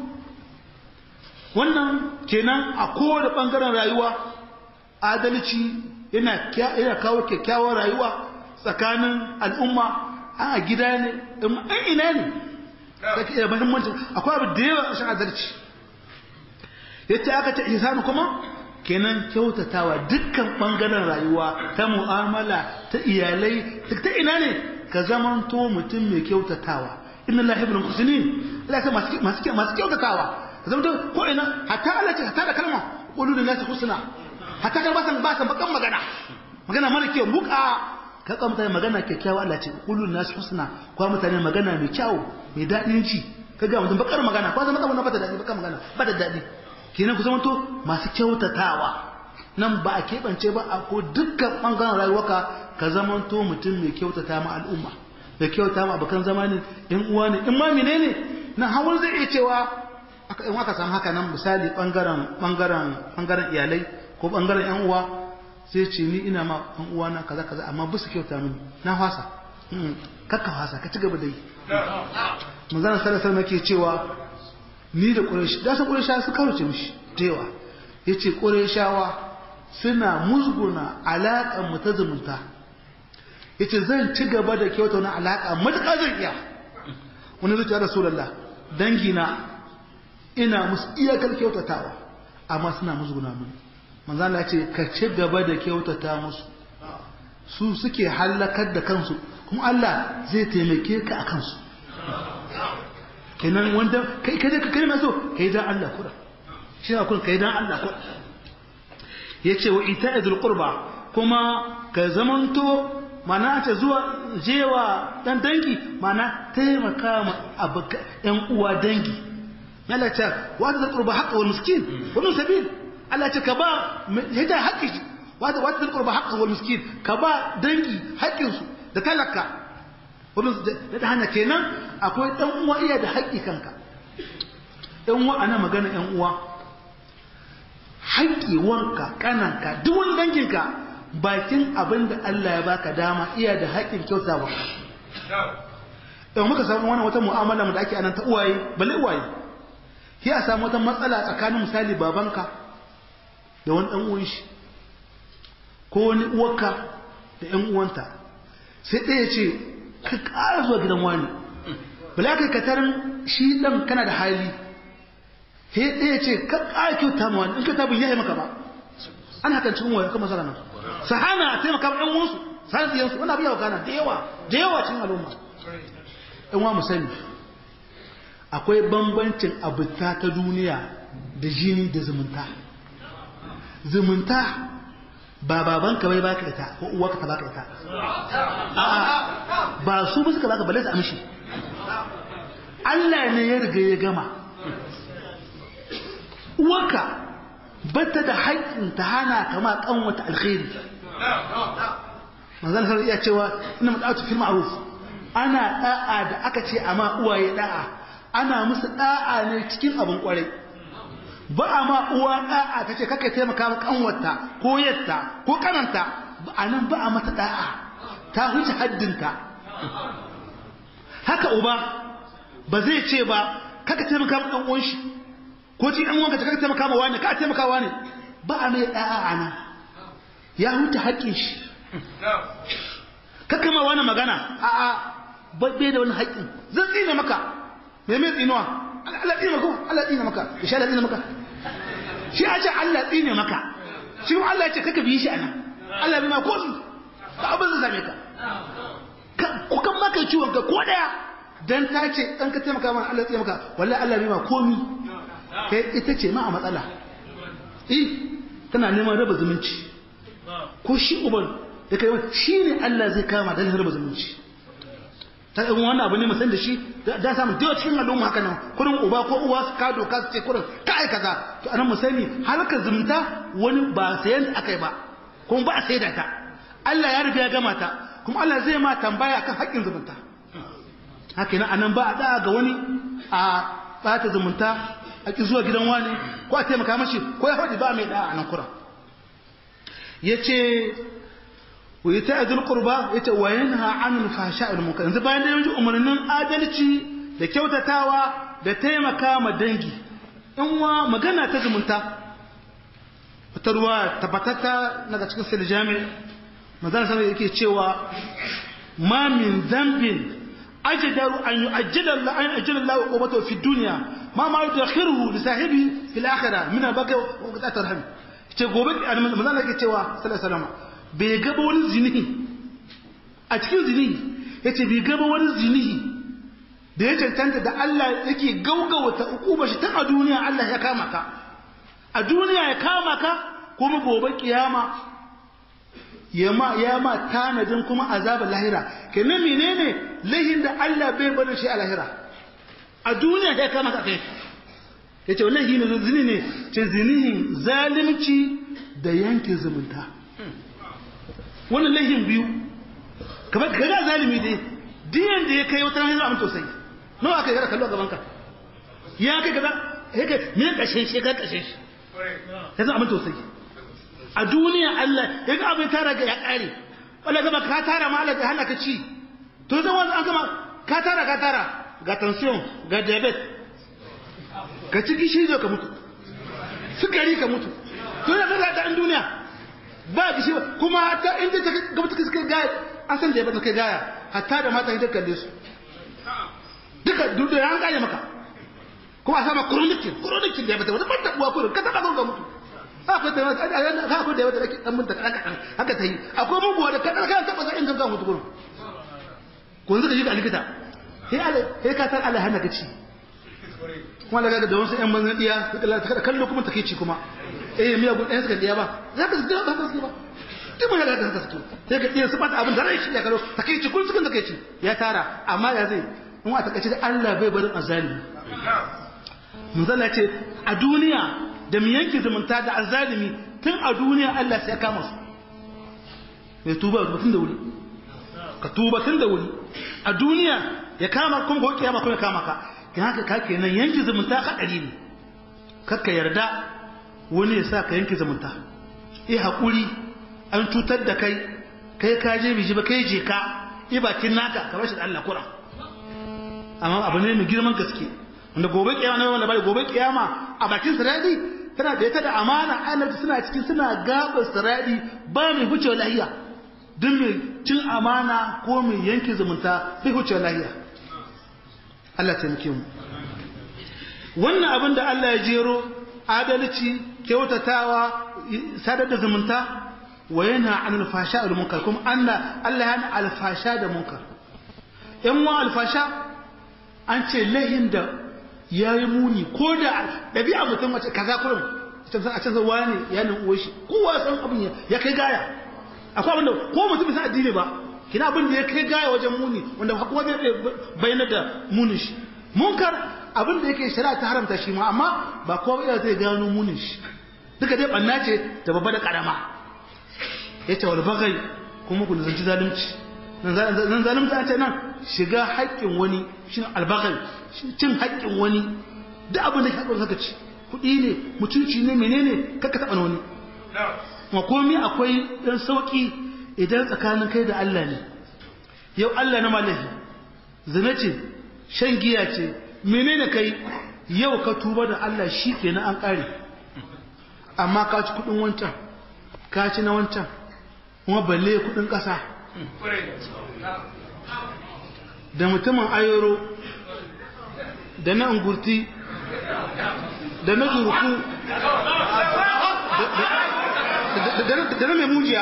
wannan kenan a kowane bangaren rayuwa adalci yana yana kawo kyakkyawar rayuwa tsakanin al'umma a gida ne in ina ne kake da muhimmanci akwai abu da yawa a adalci yace aka ta ihsanu kuma kenan kyautatawa dukkan bangaren rayuwa ta mu'amala ta iyalai ta ina ne ka zamanto mutum mai kyautatawa inna lillahi wa inna ilaihi Allah ta masu masu masu kyautatawa ka zamanto ko ina hatta Allah ce hatta da kalma qulu lin nasi husna hatta kan basan basan bakan magana magana mara kyau buka ka ka mutane magana kyakkyawa Allah ce qulu lin nasi husna ko mutane magana mai kyau mai dadin ci kaga mutum bakar magana ko zama wannan ba ta dadi bakar magana ba da dadi kenan ku zamanto masu kyautatawa nan ba a keɓance ba a ko dukkan ɓangaren rayuwarka ka zamanto mutum mai kyautata ma al'umma mai kyauta ma abokan zama ne in uwa ne in ma mene ne nan hawan zai iya cewa in aka samu haka nan misali ɓangaren ɓangaren ɓangaren iyalai ko ɓangaren yan uwa sai ce ni ina ma yan uwa na kaza kaza amma ba su kyauta mini na fasa kakka fasa ka ci gaba da yi manzana sallallahu alaihi wasallam ke cewa ni da ƙureshi da san ƙureshawa su karuce mishi da yawa ya ce ƙureshawa suna musguna alaƙar mu ta zumunta ya ce zan ci gaba da kyauta wani alaƙa matuƙa zan iya wani zuciya da rasulallah dangina ina musu iyakar kyautatawa amma suna musguna mun manzana ce ka ci gaba da kyautata musu su suke hallakar da kansu kuma Allah zai taimake ka a kansu kenan wanda kai kai ka kalma so kai dan Allah kura shi ne kun kai dan Allah kura yace wa ita'idul qurba kuma ka zamanto mana ta zuwa jewa dan dangi mana taimaka ma abuka yan uwa dangi Allah ta wa da qurba haqqa wal miskin wa min sabil Allah ta ka ba hida haqqi wa da wa da qurba haqqa wal miskin ka ba dangi haƙƙin su da talaka wurin da hana kenan akwai ɗan uwa iya da haƙƙi kanka ɗan uwa ana magana ɗan uwa haƙƙi wanka kananka duk wani danginka bakin abin da Allah ya baka dama iya da haƙƙin kyauta wa ɗan muka samu wani wata mu'amala da ake anan ta uwaye bale uwaye sai a samu wata matsala tsakanin misali babanka da wani ɗan uwan shi ko wani uwarka da ƴan uwanta sai ɗaya ce ka ƙara zuwa gidan wani bala kai ka tarin shi ɗan kana da hali he ɗaya ce ka ƙara kyauta ma wani in ka tabin yayi maka ba an hakan cikin waya kuma masana nan sahana a taimaka ɗan wansu sahana tsiyansu wani abu yawa gana da yawa da yawa cikin al'umma ɗan wa mu sani akwai bambancin abuta ta duniya da jini da zumunta zumunta ba babanka bai baka ita ko uwarka ta baka ita a'a ba su ba suka baka balle su amshi Allah ne ya riga ya gama uwarka bata da haƙƙin ta hana kama kanwata alkhairi manzon har iya cewa inna mad'atu fil ma'ruf ana da'a da aka ce amma uwaye da'a ana musu da'a ne cikin abin kwarai ba a ma uwa da'a ta ce kaka taimaka ma kanwarta ko yatta ko kananta ba a nan ba a mata da'a ta huce haddinta haka uba ba zai ce ba kaka taimaka ma dan uwan shi ko ci dan uwanka kaka taimaka ma wani ka taimaka wani ba a mai da'a a nan ya huce haƙƙin shi kaka ma wani magana a'a bai da wani haƙƙin zan tsine maka me mai tsinuwa Allah tsine maka Allah tsine maka insha Allah tsine maka shi a ce Allah tsine maka shi kuma Allah ya ce kaka bi shi anan Allah bai ma ko su ba abin zai same ka ku kan maka ciwon ka ko daya dan ta ce dan ka taimaka mana Allah tsine maka wallahi Allah bai ma komi kai ita ce ma a matsala eh tana neman raba zumunci ko shi uban da kai shi ne Allah zai kama dan raba zumunci ta in wannan abu ne mu san da shi da samu da cikin al'umma haka nan kurin uba ko uwa su ka doka su ce kurin ka ai kaza to anan mu sani harkar zumunta wani ba sayan akai ba kuma ba a saida ta Allah ya riga ya gama ta kuma Allah zai ma tambaya kan haƙƙin zumunta haka nan anan ba a da ga wani a bata zumunta a ki zuwa gidan wani ko a taimaka mashi ko ya faɗi ba mai da a nan kura yace wa yata azul qurba yace wa yanha anil fahsha'i wal munkar yanzu bayan da yanzu umarnin adalci da kyautatawa da taimaka ma dangi in wa magana ta zumunta wata ruwa tabbatata daga cikin sirri jami'i manzon sallallahu yake cewa ma min dhanbin ajdaru an yu'ajjala Allah an yu'ajjala Allah uqubatahu fi dunya ma ma yudakhiruhu li sahibi fil akhirah min al-baqi wa qat'at rahim ce gobe manzon Allah yake cewa sallallahu alaihi wasallam bai gaba wani zinihi a cikin zinihi yace bai gaba wani zinihi da ya cancanta da Allah yake gaugawata ukuba shi tun a duniya Allah ya kama ka a duniya ya kama ka kuma gobe kiyama ya ma ya ma tanadin kuma azabar lahira kenan menene lahin da Allah bai bada shi a lahira a duniya ya kama ka kai yace wallahi ne zini ne ce zinihin zalunci da yanke zumunta wannan lahin biyu kamar kaga zalimi dai diyan da ya kai wata hanyar abin tausayi nawa aka yi kallo a gaban ka ya kai kaza yake me kashe shi ka kashe shi ya zama abin tausayi a duniya Allah ya ga abin tara ga ya kare wala gaba ka tara ma Allah ya hana ka ci to zan wani an gama ka tara ka tara ga tension ga diabetes ka ci gishiri ka mutu sukari ka mutu to ya ga da duniya ba gishi kuma ta inda ta gaba ta kai gaya an san da ya bata kai gaya hatta da mata ita kalle su duka duk da an kare maka kuma a sama chronic chronic da ya bata wani ban tabuwa kurin ka taba ga mutu akwai da wata ka akwai da wata dan mun ta kada kada haka ta yi akwai muguwa da kada kana taba sai in ga mutu kurin ko yanzu ka ji ga likita sai Allah sai ka san Allah hana ka ci kuma daga da wasu ƴan banzan diya ka kallo kuma take ci kuma eh miya gun ɗayan suka diya ba za ka su ba ka su ba duk mai da ka su sai ka diya su bata abin da rai shi ya karo take ci kun sukan take ci ya tara amma ya zai in a takaice da Allah bai barin azalimi mun zalla ce a duniya da mu yanke zumunta da azalimi tun a duniya Allah sai ya kama su mai tuba tun da wuri ka tuba tun da wuri a duniya ya kama kuma ko kiyama kuma ya kama ka kin haka ka kenan yanke zumunta kadari ne kakka yarda wani ya sa ka yanke zumunta eh hakuri an cutar da kai kai ka je biji ba kai je ka i bakin naka ka bashi da Allah kura amma abu ne mai girman gaske wanda gobe kiyama ne wanda bai gobe kiyama a bakin siradi tana da ita da amana annabi suna cikin suna gaba siradi ba mai huce lahiya duk mai cin amana ko mai yanke zumunta bai huce lahiya Allah taimake mu wannan abin da Allah ya jero adalci kyautatawa sadar da zumunta wa yana an alfasha da munkar kuma Allah Allah yana alfasha da munkar yan wa alfasha an ce lahin da yayi muni ko da dabi'a mutum mace kaza kurum a can zawa ne ya nan uwar shi kowa san abin ya kai gaya akwai abin da ko mutum bisa addini ba kina abin da ya kai gaya wajen muni wanda kuma zai bayyana da munin shi munkar abin da yake shari'a ta haramta shi ma amma ba kowa ba zai gano munin shi duka dai banna ce da babba da karama yace wal bagai kuma ku zanci zalunci nan zalunci an ce nan shiga haƙƙin wani shi albagai cin haƙƙin wani duk abin da ka saka ci kuɗi ne mutunci ne menene kaka taɓa wani ma komai akwai ɗan sauƙi idan tsakanin kai da Allah ne yau Allah na malahi zina ce shan giya ce menene kai yau ka tuba da Allah shi kenan an ƙare amma ka ci kuɗin wancan ka ci na wancan kuma balle kuɗin ƙasa da mutumin ayoro da na ungurti da na zurku da na mai mujiya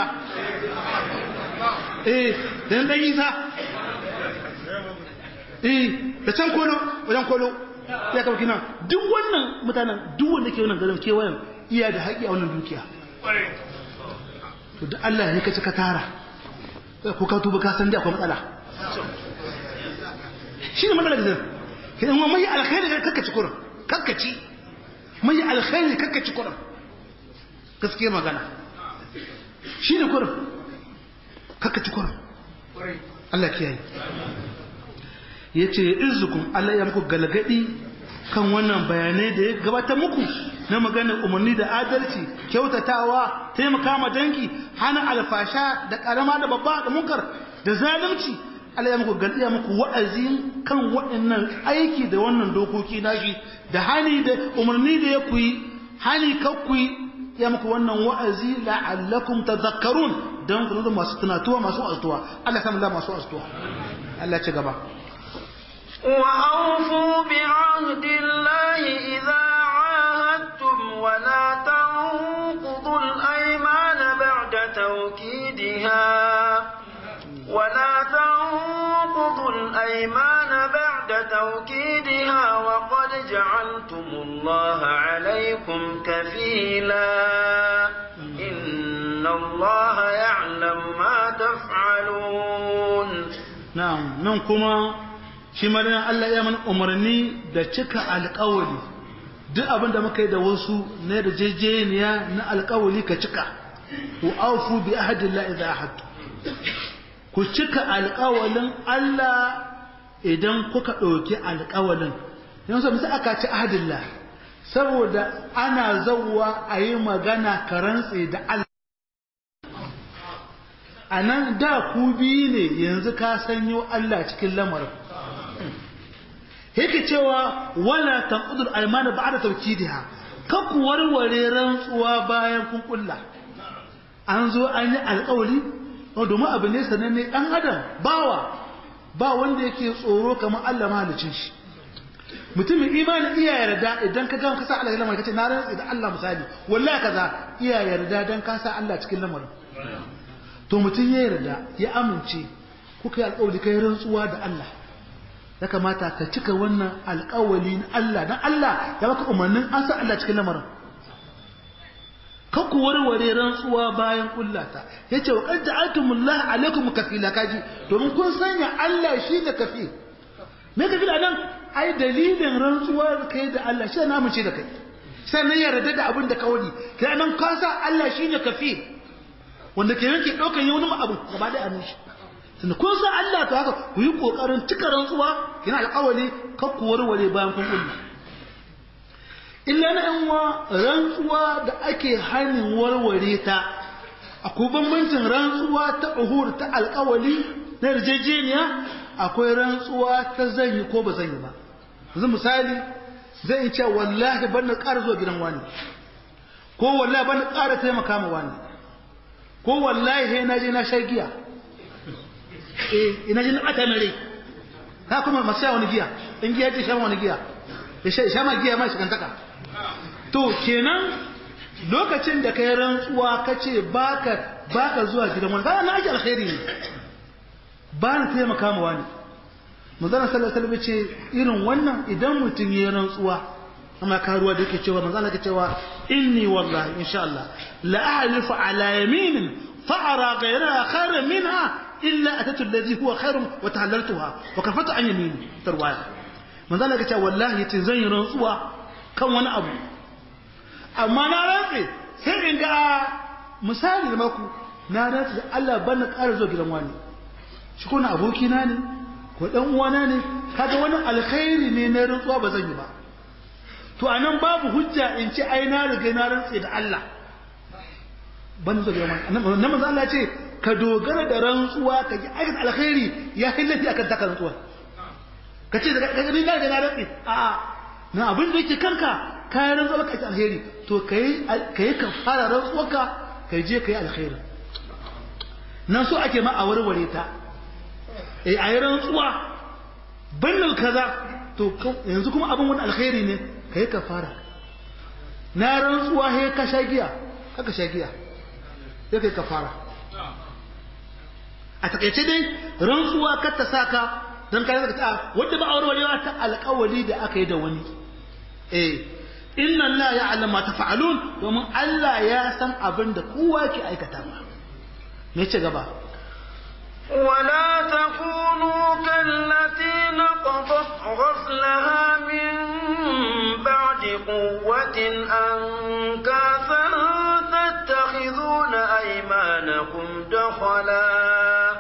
eh da na ɗan isa eh da can kolo wajen kolo ya kawo kina duk wannan mutanen duk wanda ke wannan garin kewayen iya da haƙi a wannan dukiya to da Allah ya kace ka tara ko ka tuba ka san da akwai matsala shi ne matsalar zai ke ɗan mai alkhairi da kakkaci kurin kakkaci mai alkhairi kakkaci kurin gaskiya magana shi ne kurin kakkaci kurin Allah kiyaye ya ce izukun Allah ya muku galgadi kan wannan bayanai da ya gabata muku na maganar umarni da adalci kyautatawa taimaka ma dangi hana alfasha da karama da babba da munkar da zalunci Allah ya muku galdiya muku wa'azi kan waɗannan aiki da wannan dokoki nashi da hani da umarni da ya kuyi hani kakkuyi ya muku wannan wa'azi la'allakum tadhakkarun dan ku da masu tunatuwa masu astuwa Allah ya samu da masu astuwa Allah ci gaba وأوفوا بعهد الله إذا عاهدتم ولا تنقضوا الأيمان بعد توكيدها ولا تنقضوا الأيمان بعد توكيدها وقد جعلتم الله عليكم كفيلا إن الله يعلم ما تفعلون نعم نعم shi marinan Allah ya mana umarni da cika alƙawali duk abin da muka yi da wasu na da jejeniya na alƙawali ka cika ku aufu bi ahadillah idza ahadtu ku cika alƙawalin Allah idan kuka ɗauki alƙawalin yanzu misali aka ci ahadillah saboda ana zawwa a yi magana ka rantse da Allah a nan da ku biyu ne yanzu ka sanyo Allah cikin lamarin yake cewa wala tanqudul aymana ba'da tawkidiha kan ku warware rantsuwa bayan kun kulla an zo an yi alƙawari domin abu ne sananne dan adam bawa ba wanda yake tsoro kamar Allah mahalicin shi mutumin imani iya yarda idan ka ga ka sa Allah cikin lamarin kace na rantsi da Allah misali wallahi kaza iya yarda dan ka sa Allah cikin lamarin to mutum ya yarda ya amince kuka yi alƙawari kai rantsuwa da Allah ya kamata ka cika wannan alƙawali na Allah dan Allah ya baka umarnin an sa Allah cikin lamarin kan ku warware rantsuwa bayan kullata yace wa qad ja'altumullah alaikum kafila kaji domin kun sanya Allah shi da kafi me kafila nan ai dalilin rantsuwa kai da Allah shi na mace da kai sannan yarda da abin da ka wani kai nan ka sa Allah shi ne kafi wanda ke yanke daukan yi wani abu gaba da annashi tunda kun san Allah to haka ku yi kokarin cika rantsuwa kina alƙawari kan ku warware bayan kun kullu illa na yan wa rantsuwa da ake hanin warware ta akwai bambancin rantsuwa ta uhur ta alƙawari na yarjejeniya akwai rantsuwa ta zanyi ko ba zanyi ba yanzu misali zai yi cewa wallahi ban na ƙara zuwa gidan wani ko wallahi ban na ƙara taimaka ma wani ko wallahi sai na je na sha giya eh ina jin ata mai rai ka kuma masu sha wani giya in giya ce sha wani giya ya sha ma giya ma shi kantaka to kenan lokacin da kai rantsuwa ka ce baka baka zuwa gidan wani kana na ake alkhairi ne ba na taimaka ma wani manzana sallallahu alaihi ce irin wannan idan mutum ya rantsuwa amma karuwa da yake cewa manzana yake cewa inni wallahi insha Allah la ahlifu ala yaminin fa ara ghayraha khairan minha illa atatu alladhi huwa khairun wa tahallaltuha wa kafatu an yamini tarwaya manzana yake cewa wallahi yace zan yi rantsuwa kan wani abu amma na rantse sai in ga misali da maku na rantse da Allah ban na ƙara zuwa gidan wani shi ko na abokina ne ko dan uwana ne kaga wani alkhairi ne na rantsuwa ba zan yi ba to anan babu hujja in ce ai na riga na rantse da Allah ban zo ga nan manzo Allah ce ka dogara da rantsuwa ka ji aikata alkhairi ya hillafi akan taka rantsuwa ka ce daga ni na da na rantse a na abin da yake kanka ka rantsuwa ka ci alkhairi to kai kai ka fara rantsuwarka kai je kai alkhairi nan so ake ma a warware ta eh a yi rantsuwa bannin kaza to yanzu kuma abin wani alkhairi ne ka yi kafara na rantsuwa he ka sha giya haka sha giya sai ka yi kafara a takaice dai rantsuwa kar ta saka don ka zaka ta wanda ba aure ta alƙawari da aka yi da wani eh inna Allah ya alama ta fa'alun domin Allah ya san abin da kowa ke aikata ba me ce gaba ولا تكونوا كالتي نقضت دخلا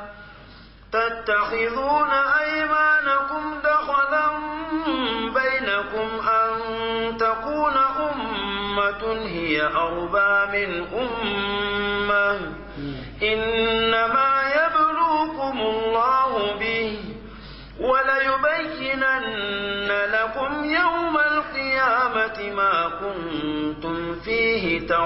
تتخذون أيمانكم دخلا بينكم أن تكون أمة هي أربى من أمة إنما يبلوكم الله به وليبينن لكم يوم القيامة ما كنتم فيه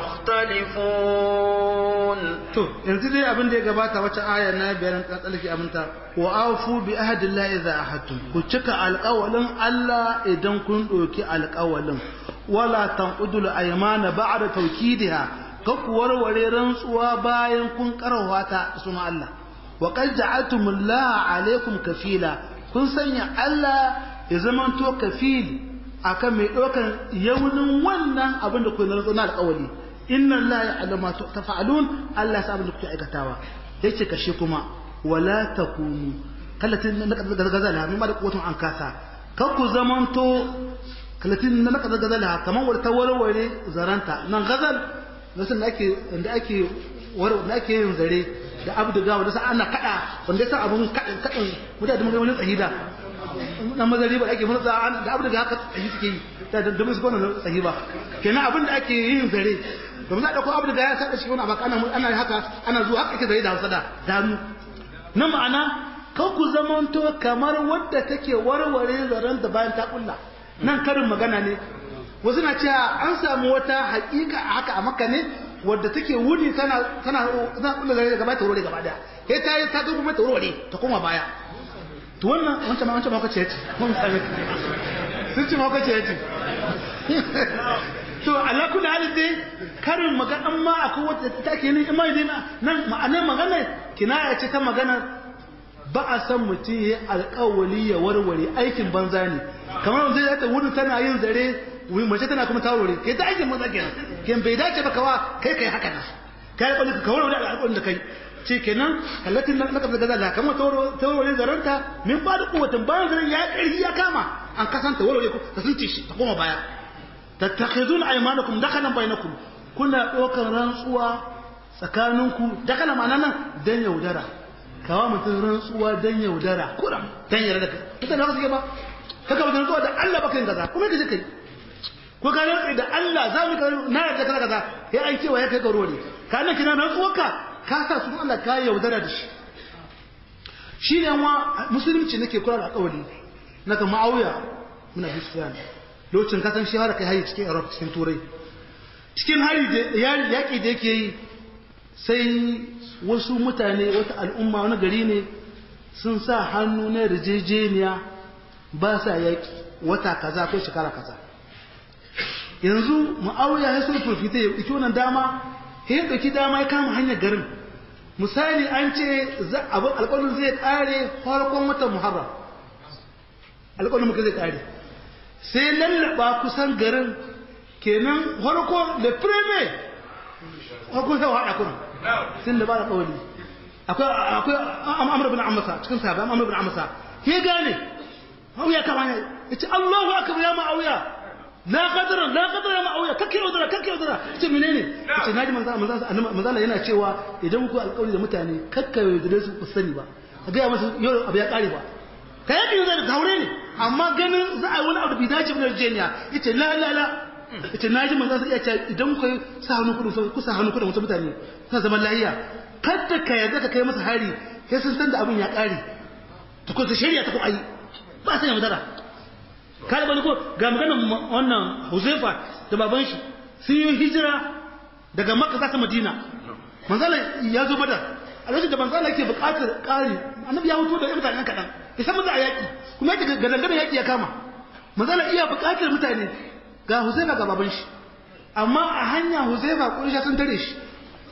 تختلفون to yanzu dai abin da ya gabata wacce aya na biyar ta tsalki aminta wa afu bi ahdillahi idza ahadtum ku cika alƙawalin Allah idan kun ɗauki alƙawalin wala tanqudul aymana ba'da tawkidiha ka ku warware rantsuwa bayan kun karwa ta suna Allah wa qad ja'altumullaha alaykum kafila kun sanya Allah ya zamanto kafil akan mai ɗaukan yaunin wannan abin da ku na rantsuwa na alƙawali inna Allah ya alama tafa'alun Allah ya da kuke aikatawa yace kashe kuma wala takunu kallatin na gazala mun ba da kotun an kasa kar ku zamanto kallatin na gazala kamar wanda ta warware zaranta nan gazal nasu da ake da ake war da ake yin zare da abduga wanda sa ana kada wanda sa abun kadin kadin mutane mun ga wani tsahida dan mazari ba ake mutsa da abduga haka tsahi suke yi da da musu gona tsahi ba kenan abin da ake yin zare domin za a ɗauko abu da ya saɗa shi wani abu ana ana haka ana zuwa haka ake zare da hausa da danu na ma'ana kan ku zamanto kamar wadda take warware zaren da bayan ta kulla nan karin magana ne wasu na cewa an samu wata haƙiƙa a haka a makka ne wadda take wuni tana tana tana kulla zare gaba ta warware gaba daya sai ta yi ta zo kuma ta warware ta koma baya to wannan wancan ma wancan ma kace yace mun sami sun ci ma kace yace to ala kulli halin dai karin magana ma akwai wata ta ke ne imai dai nan ma'anar magana kinaya ce ta magana ba a san mutum ya alƙawali ya warware aikin banza ne kamar zai ta wuri tana yin zare mace tana kuma ta warware kai ta aikin banza kenan ken bai dace ba kawa kai kai haka na kai kwalli ka warware alƙawarin da kai ce kenan kallatin na kafa gaza da kamar ta warware zaranta min ba da kuwatan bayan zaren ya ƙarfi ya kama an kasanta warware ta sun shi ta koma baya tattakhizun aymanakum dakalan bainakum kuna ɗaukar rantsuwa tsakaninku dakala ma'ana nan dan yaudara kawa mutum rantsuwa dan yaudara kuram dan yarda kai kita da suke ba kaka mutum rantsuwa da Allah baka yin kaza kuma kaje kai ko ka rantsa da Allah za mu na yarda kaza kaza ya ai cewa ya kai garo ne ka nan kina rantsuwarka ka sa su Allah ka yaudara da shi shi ne wa musulunci nake kula da alƙawari naka ma'auya muna bisfiyan lokacin kasan shi har kai hari cikin Europe cikin Turai cikin hari da yaƙi da yake yi sai wasu mutane wata al'umma wani gari ne sun sa hannu na rijejeniya ba sa yaƙi wata kaza ko shekara kaza yanzu ma'auya ya so furfita ya ɗauki wannan dama ya ɗauki dama ya kama hanyar garin misali an ce alƙalin zai ƙare farkon watan muharram alƙalin muka zai ƙare sai lallaba kusan garin kenan farko da firme farko sai haɗa kuma sun da ba da ƙawali akwai amur bin amasa cikin sahabi amur bin amasa ke gane auya kama ne ya ce allahu akbar ya ma'auya la qadara la qadara ya ma'auya kake yaudara kake yaudara ce menene ya ce naji manzala yana cewa idan ku alƙawari da mutane kakka yaudare su ku sani ba a gaya masu yau abu ya ƙare ba ka yaƙi yaudara da haure ne amma ganin za a yi wani abu bai dace ba Virginia yace la la la yace naji manzo sai yace idan ku sa hannu kudin ku sa hannu kudin wasu mutane ku zaman lahiya kada ka yarda ka kai masa hari sai sun san da abin ya kare to ko shari'a ta ko ayi ba sai madara kai bani ko ga maganar wannan Huzaifa da baban shi sun yi hijira daga Makka za ta Madina manzala ya zo Badar a lokacin da manzala yake buƙatar ƙari annabi ya hutu da mutanen kaɗan ya san maza a yaƙi kuma yake ga dangane yaƙi ya kama manzala iya buƙatar mutane ga Huzaifa ga baban shi amma a hanya Huzaifa Quraysh sun tare shi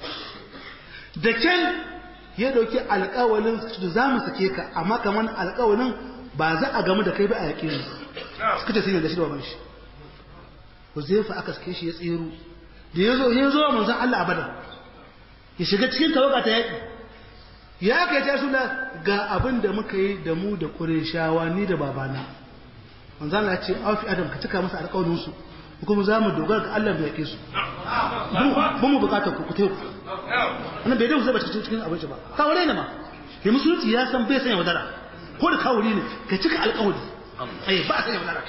da can ya dauki alƙawalin da za mu sake ka amma kamar alƙawalin ba za a gamu da kai ba a yaƙi ne suka ce sun yarda shi da baban shi Huzaifa aka sake shi ya tsero da ya zo ya zo manzon Allah abada ya shiga cikin tawaga ta yaƙi ya kai ta suna ga abin da muka yi da mu da Qurayshawa ni da babana manzon Allah ya ce aufi adam ka cika masa alƙawarin su kuma za mu dogara ga Allah bai yake su ba mu bukatar ku ku wannan bai dai ba cikin cikin abinci ba kawure ne ma ya musulunci ya san bai sanya wadara ko da kawuri ne ka cika alƙawari ai ba sanya wadara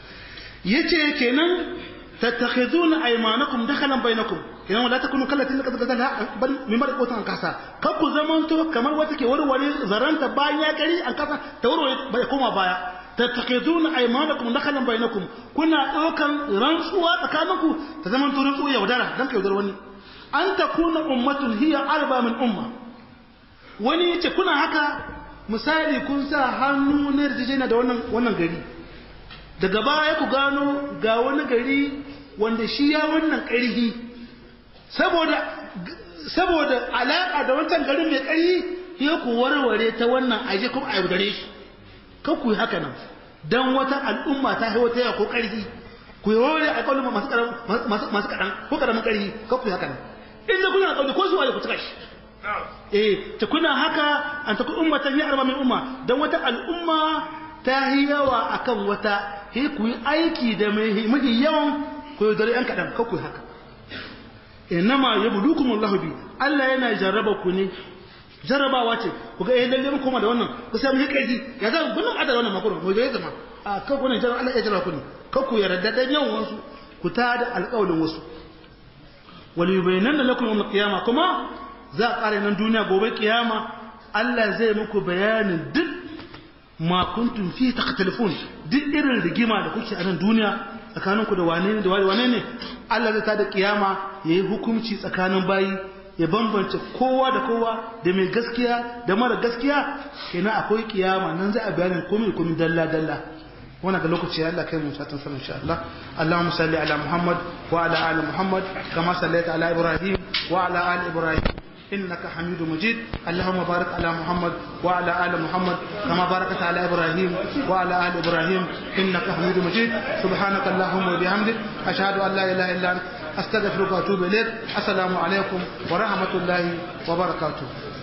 yace kenan tattakhizuna aymanakum dakhalan bainakum kenan wala takunu kallati laqad qadala bal mimar qotan kasa kar ku zamanto kamar wata ke warware zaranta bayan ya kari an kasa ta warware bai koma baya tattakhizuna aymanakum dakhalan bainakum kuna daukan rantsuwa tsakaninku ta zamanto rantsuwa yaudara dan ka yaudar wani an takuna ummatun hiya arba min umma wani yace kuna haka misali kun sa hannu na yarjejena da wannan wannan gari daga baya ku gano ga wani gari wanda shi ya wannan ƙarfi saboda saboda alaƙa da wancan garin mai ƙarfi ya ku warware ta wannan aje kuma a yaudare shi kan ku yi haka nan don wata al'umma ta haiwa ta ko ƙarfi ku yi warware a ƙaunin masu kaɗan ko ƙaramin ƙarfi kan ku yi haka nan in da kuna ƙaunin ko su waje ku cika shi eh ta kuna haka an ta ku ummatan ya arba min umma don wata al'umma ta yi yawa akan wata sai ku yi aiki da mafi yawan ku yi dare ‘yan kaɗan ku yi haka inama ya budu kuma Allah bi Allah yana jarraba ku ne jarrabawa ce ku ga yayin lalle koma da wannan ku sami hikaji ya zama gudun adada wannan makon mu ya zama a kan ku ne jarraba Allah ya jarraba ku ne kan ku yarda da yawan wasu ku ta da alƙawalin wasu wal yubayyana lakum yawm al-qiyamah kuma za a ƙara nan duniya gobe kiyama Allah zai muku bayanin duk ma kuntum fi takhtalifun duk irin rigima da kuke a nan duniya tsakaninku da wane ne da wane ne Allah zai tada kiyama yayi hukunci tsakanin bayi ya bambance kowa da kowa da mai gaskiya da mara gaskiya kenan akwai kiyama nan za a bayanin komai komai dalla dalla wannan ga lokaci Allah kai mu satan sanin insha Allah Allahumma salli ala Muhammad wa ala ali Muhammad kama sallaita ala Ibrahim wa ala ali Ibrahim إنك حميد مجيد اللهم بارك على محمد وعلى آل محمد كما باركت على إبراهيم وعلى آل إبراهيم إنك حميد مجيد سبحانك اللهم وبحمدك أشهد أن لا إله إلا أنت أستغفرك وأتوب إليك السلام عليكم ورحمة الله وبركاته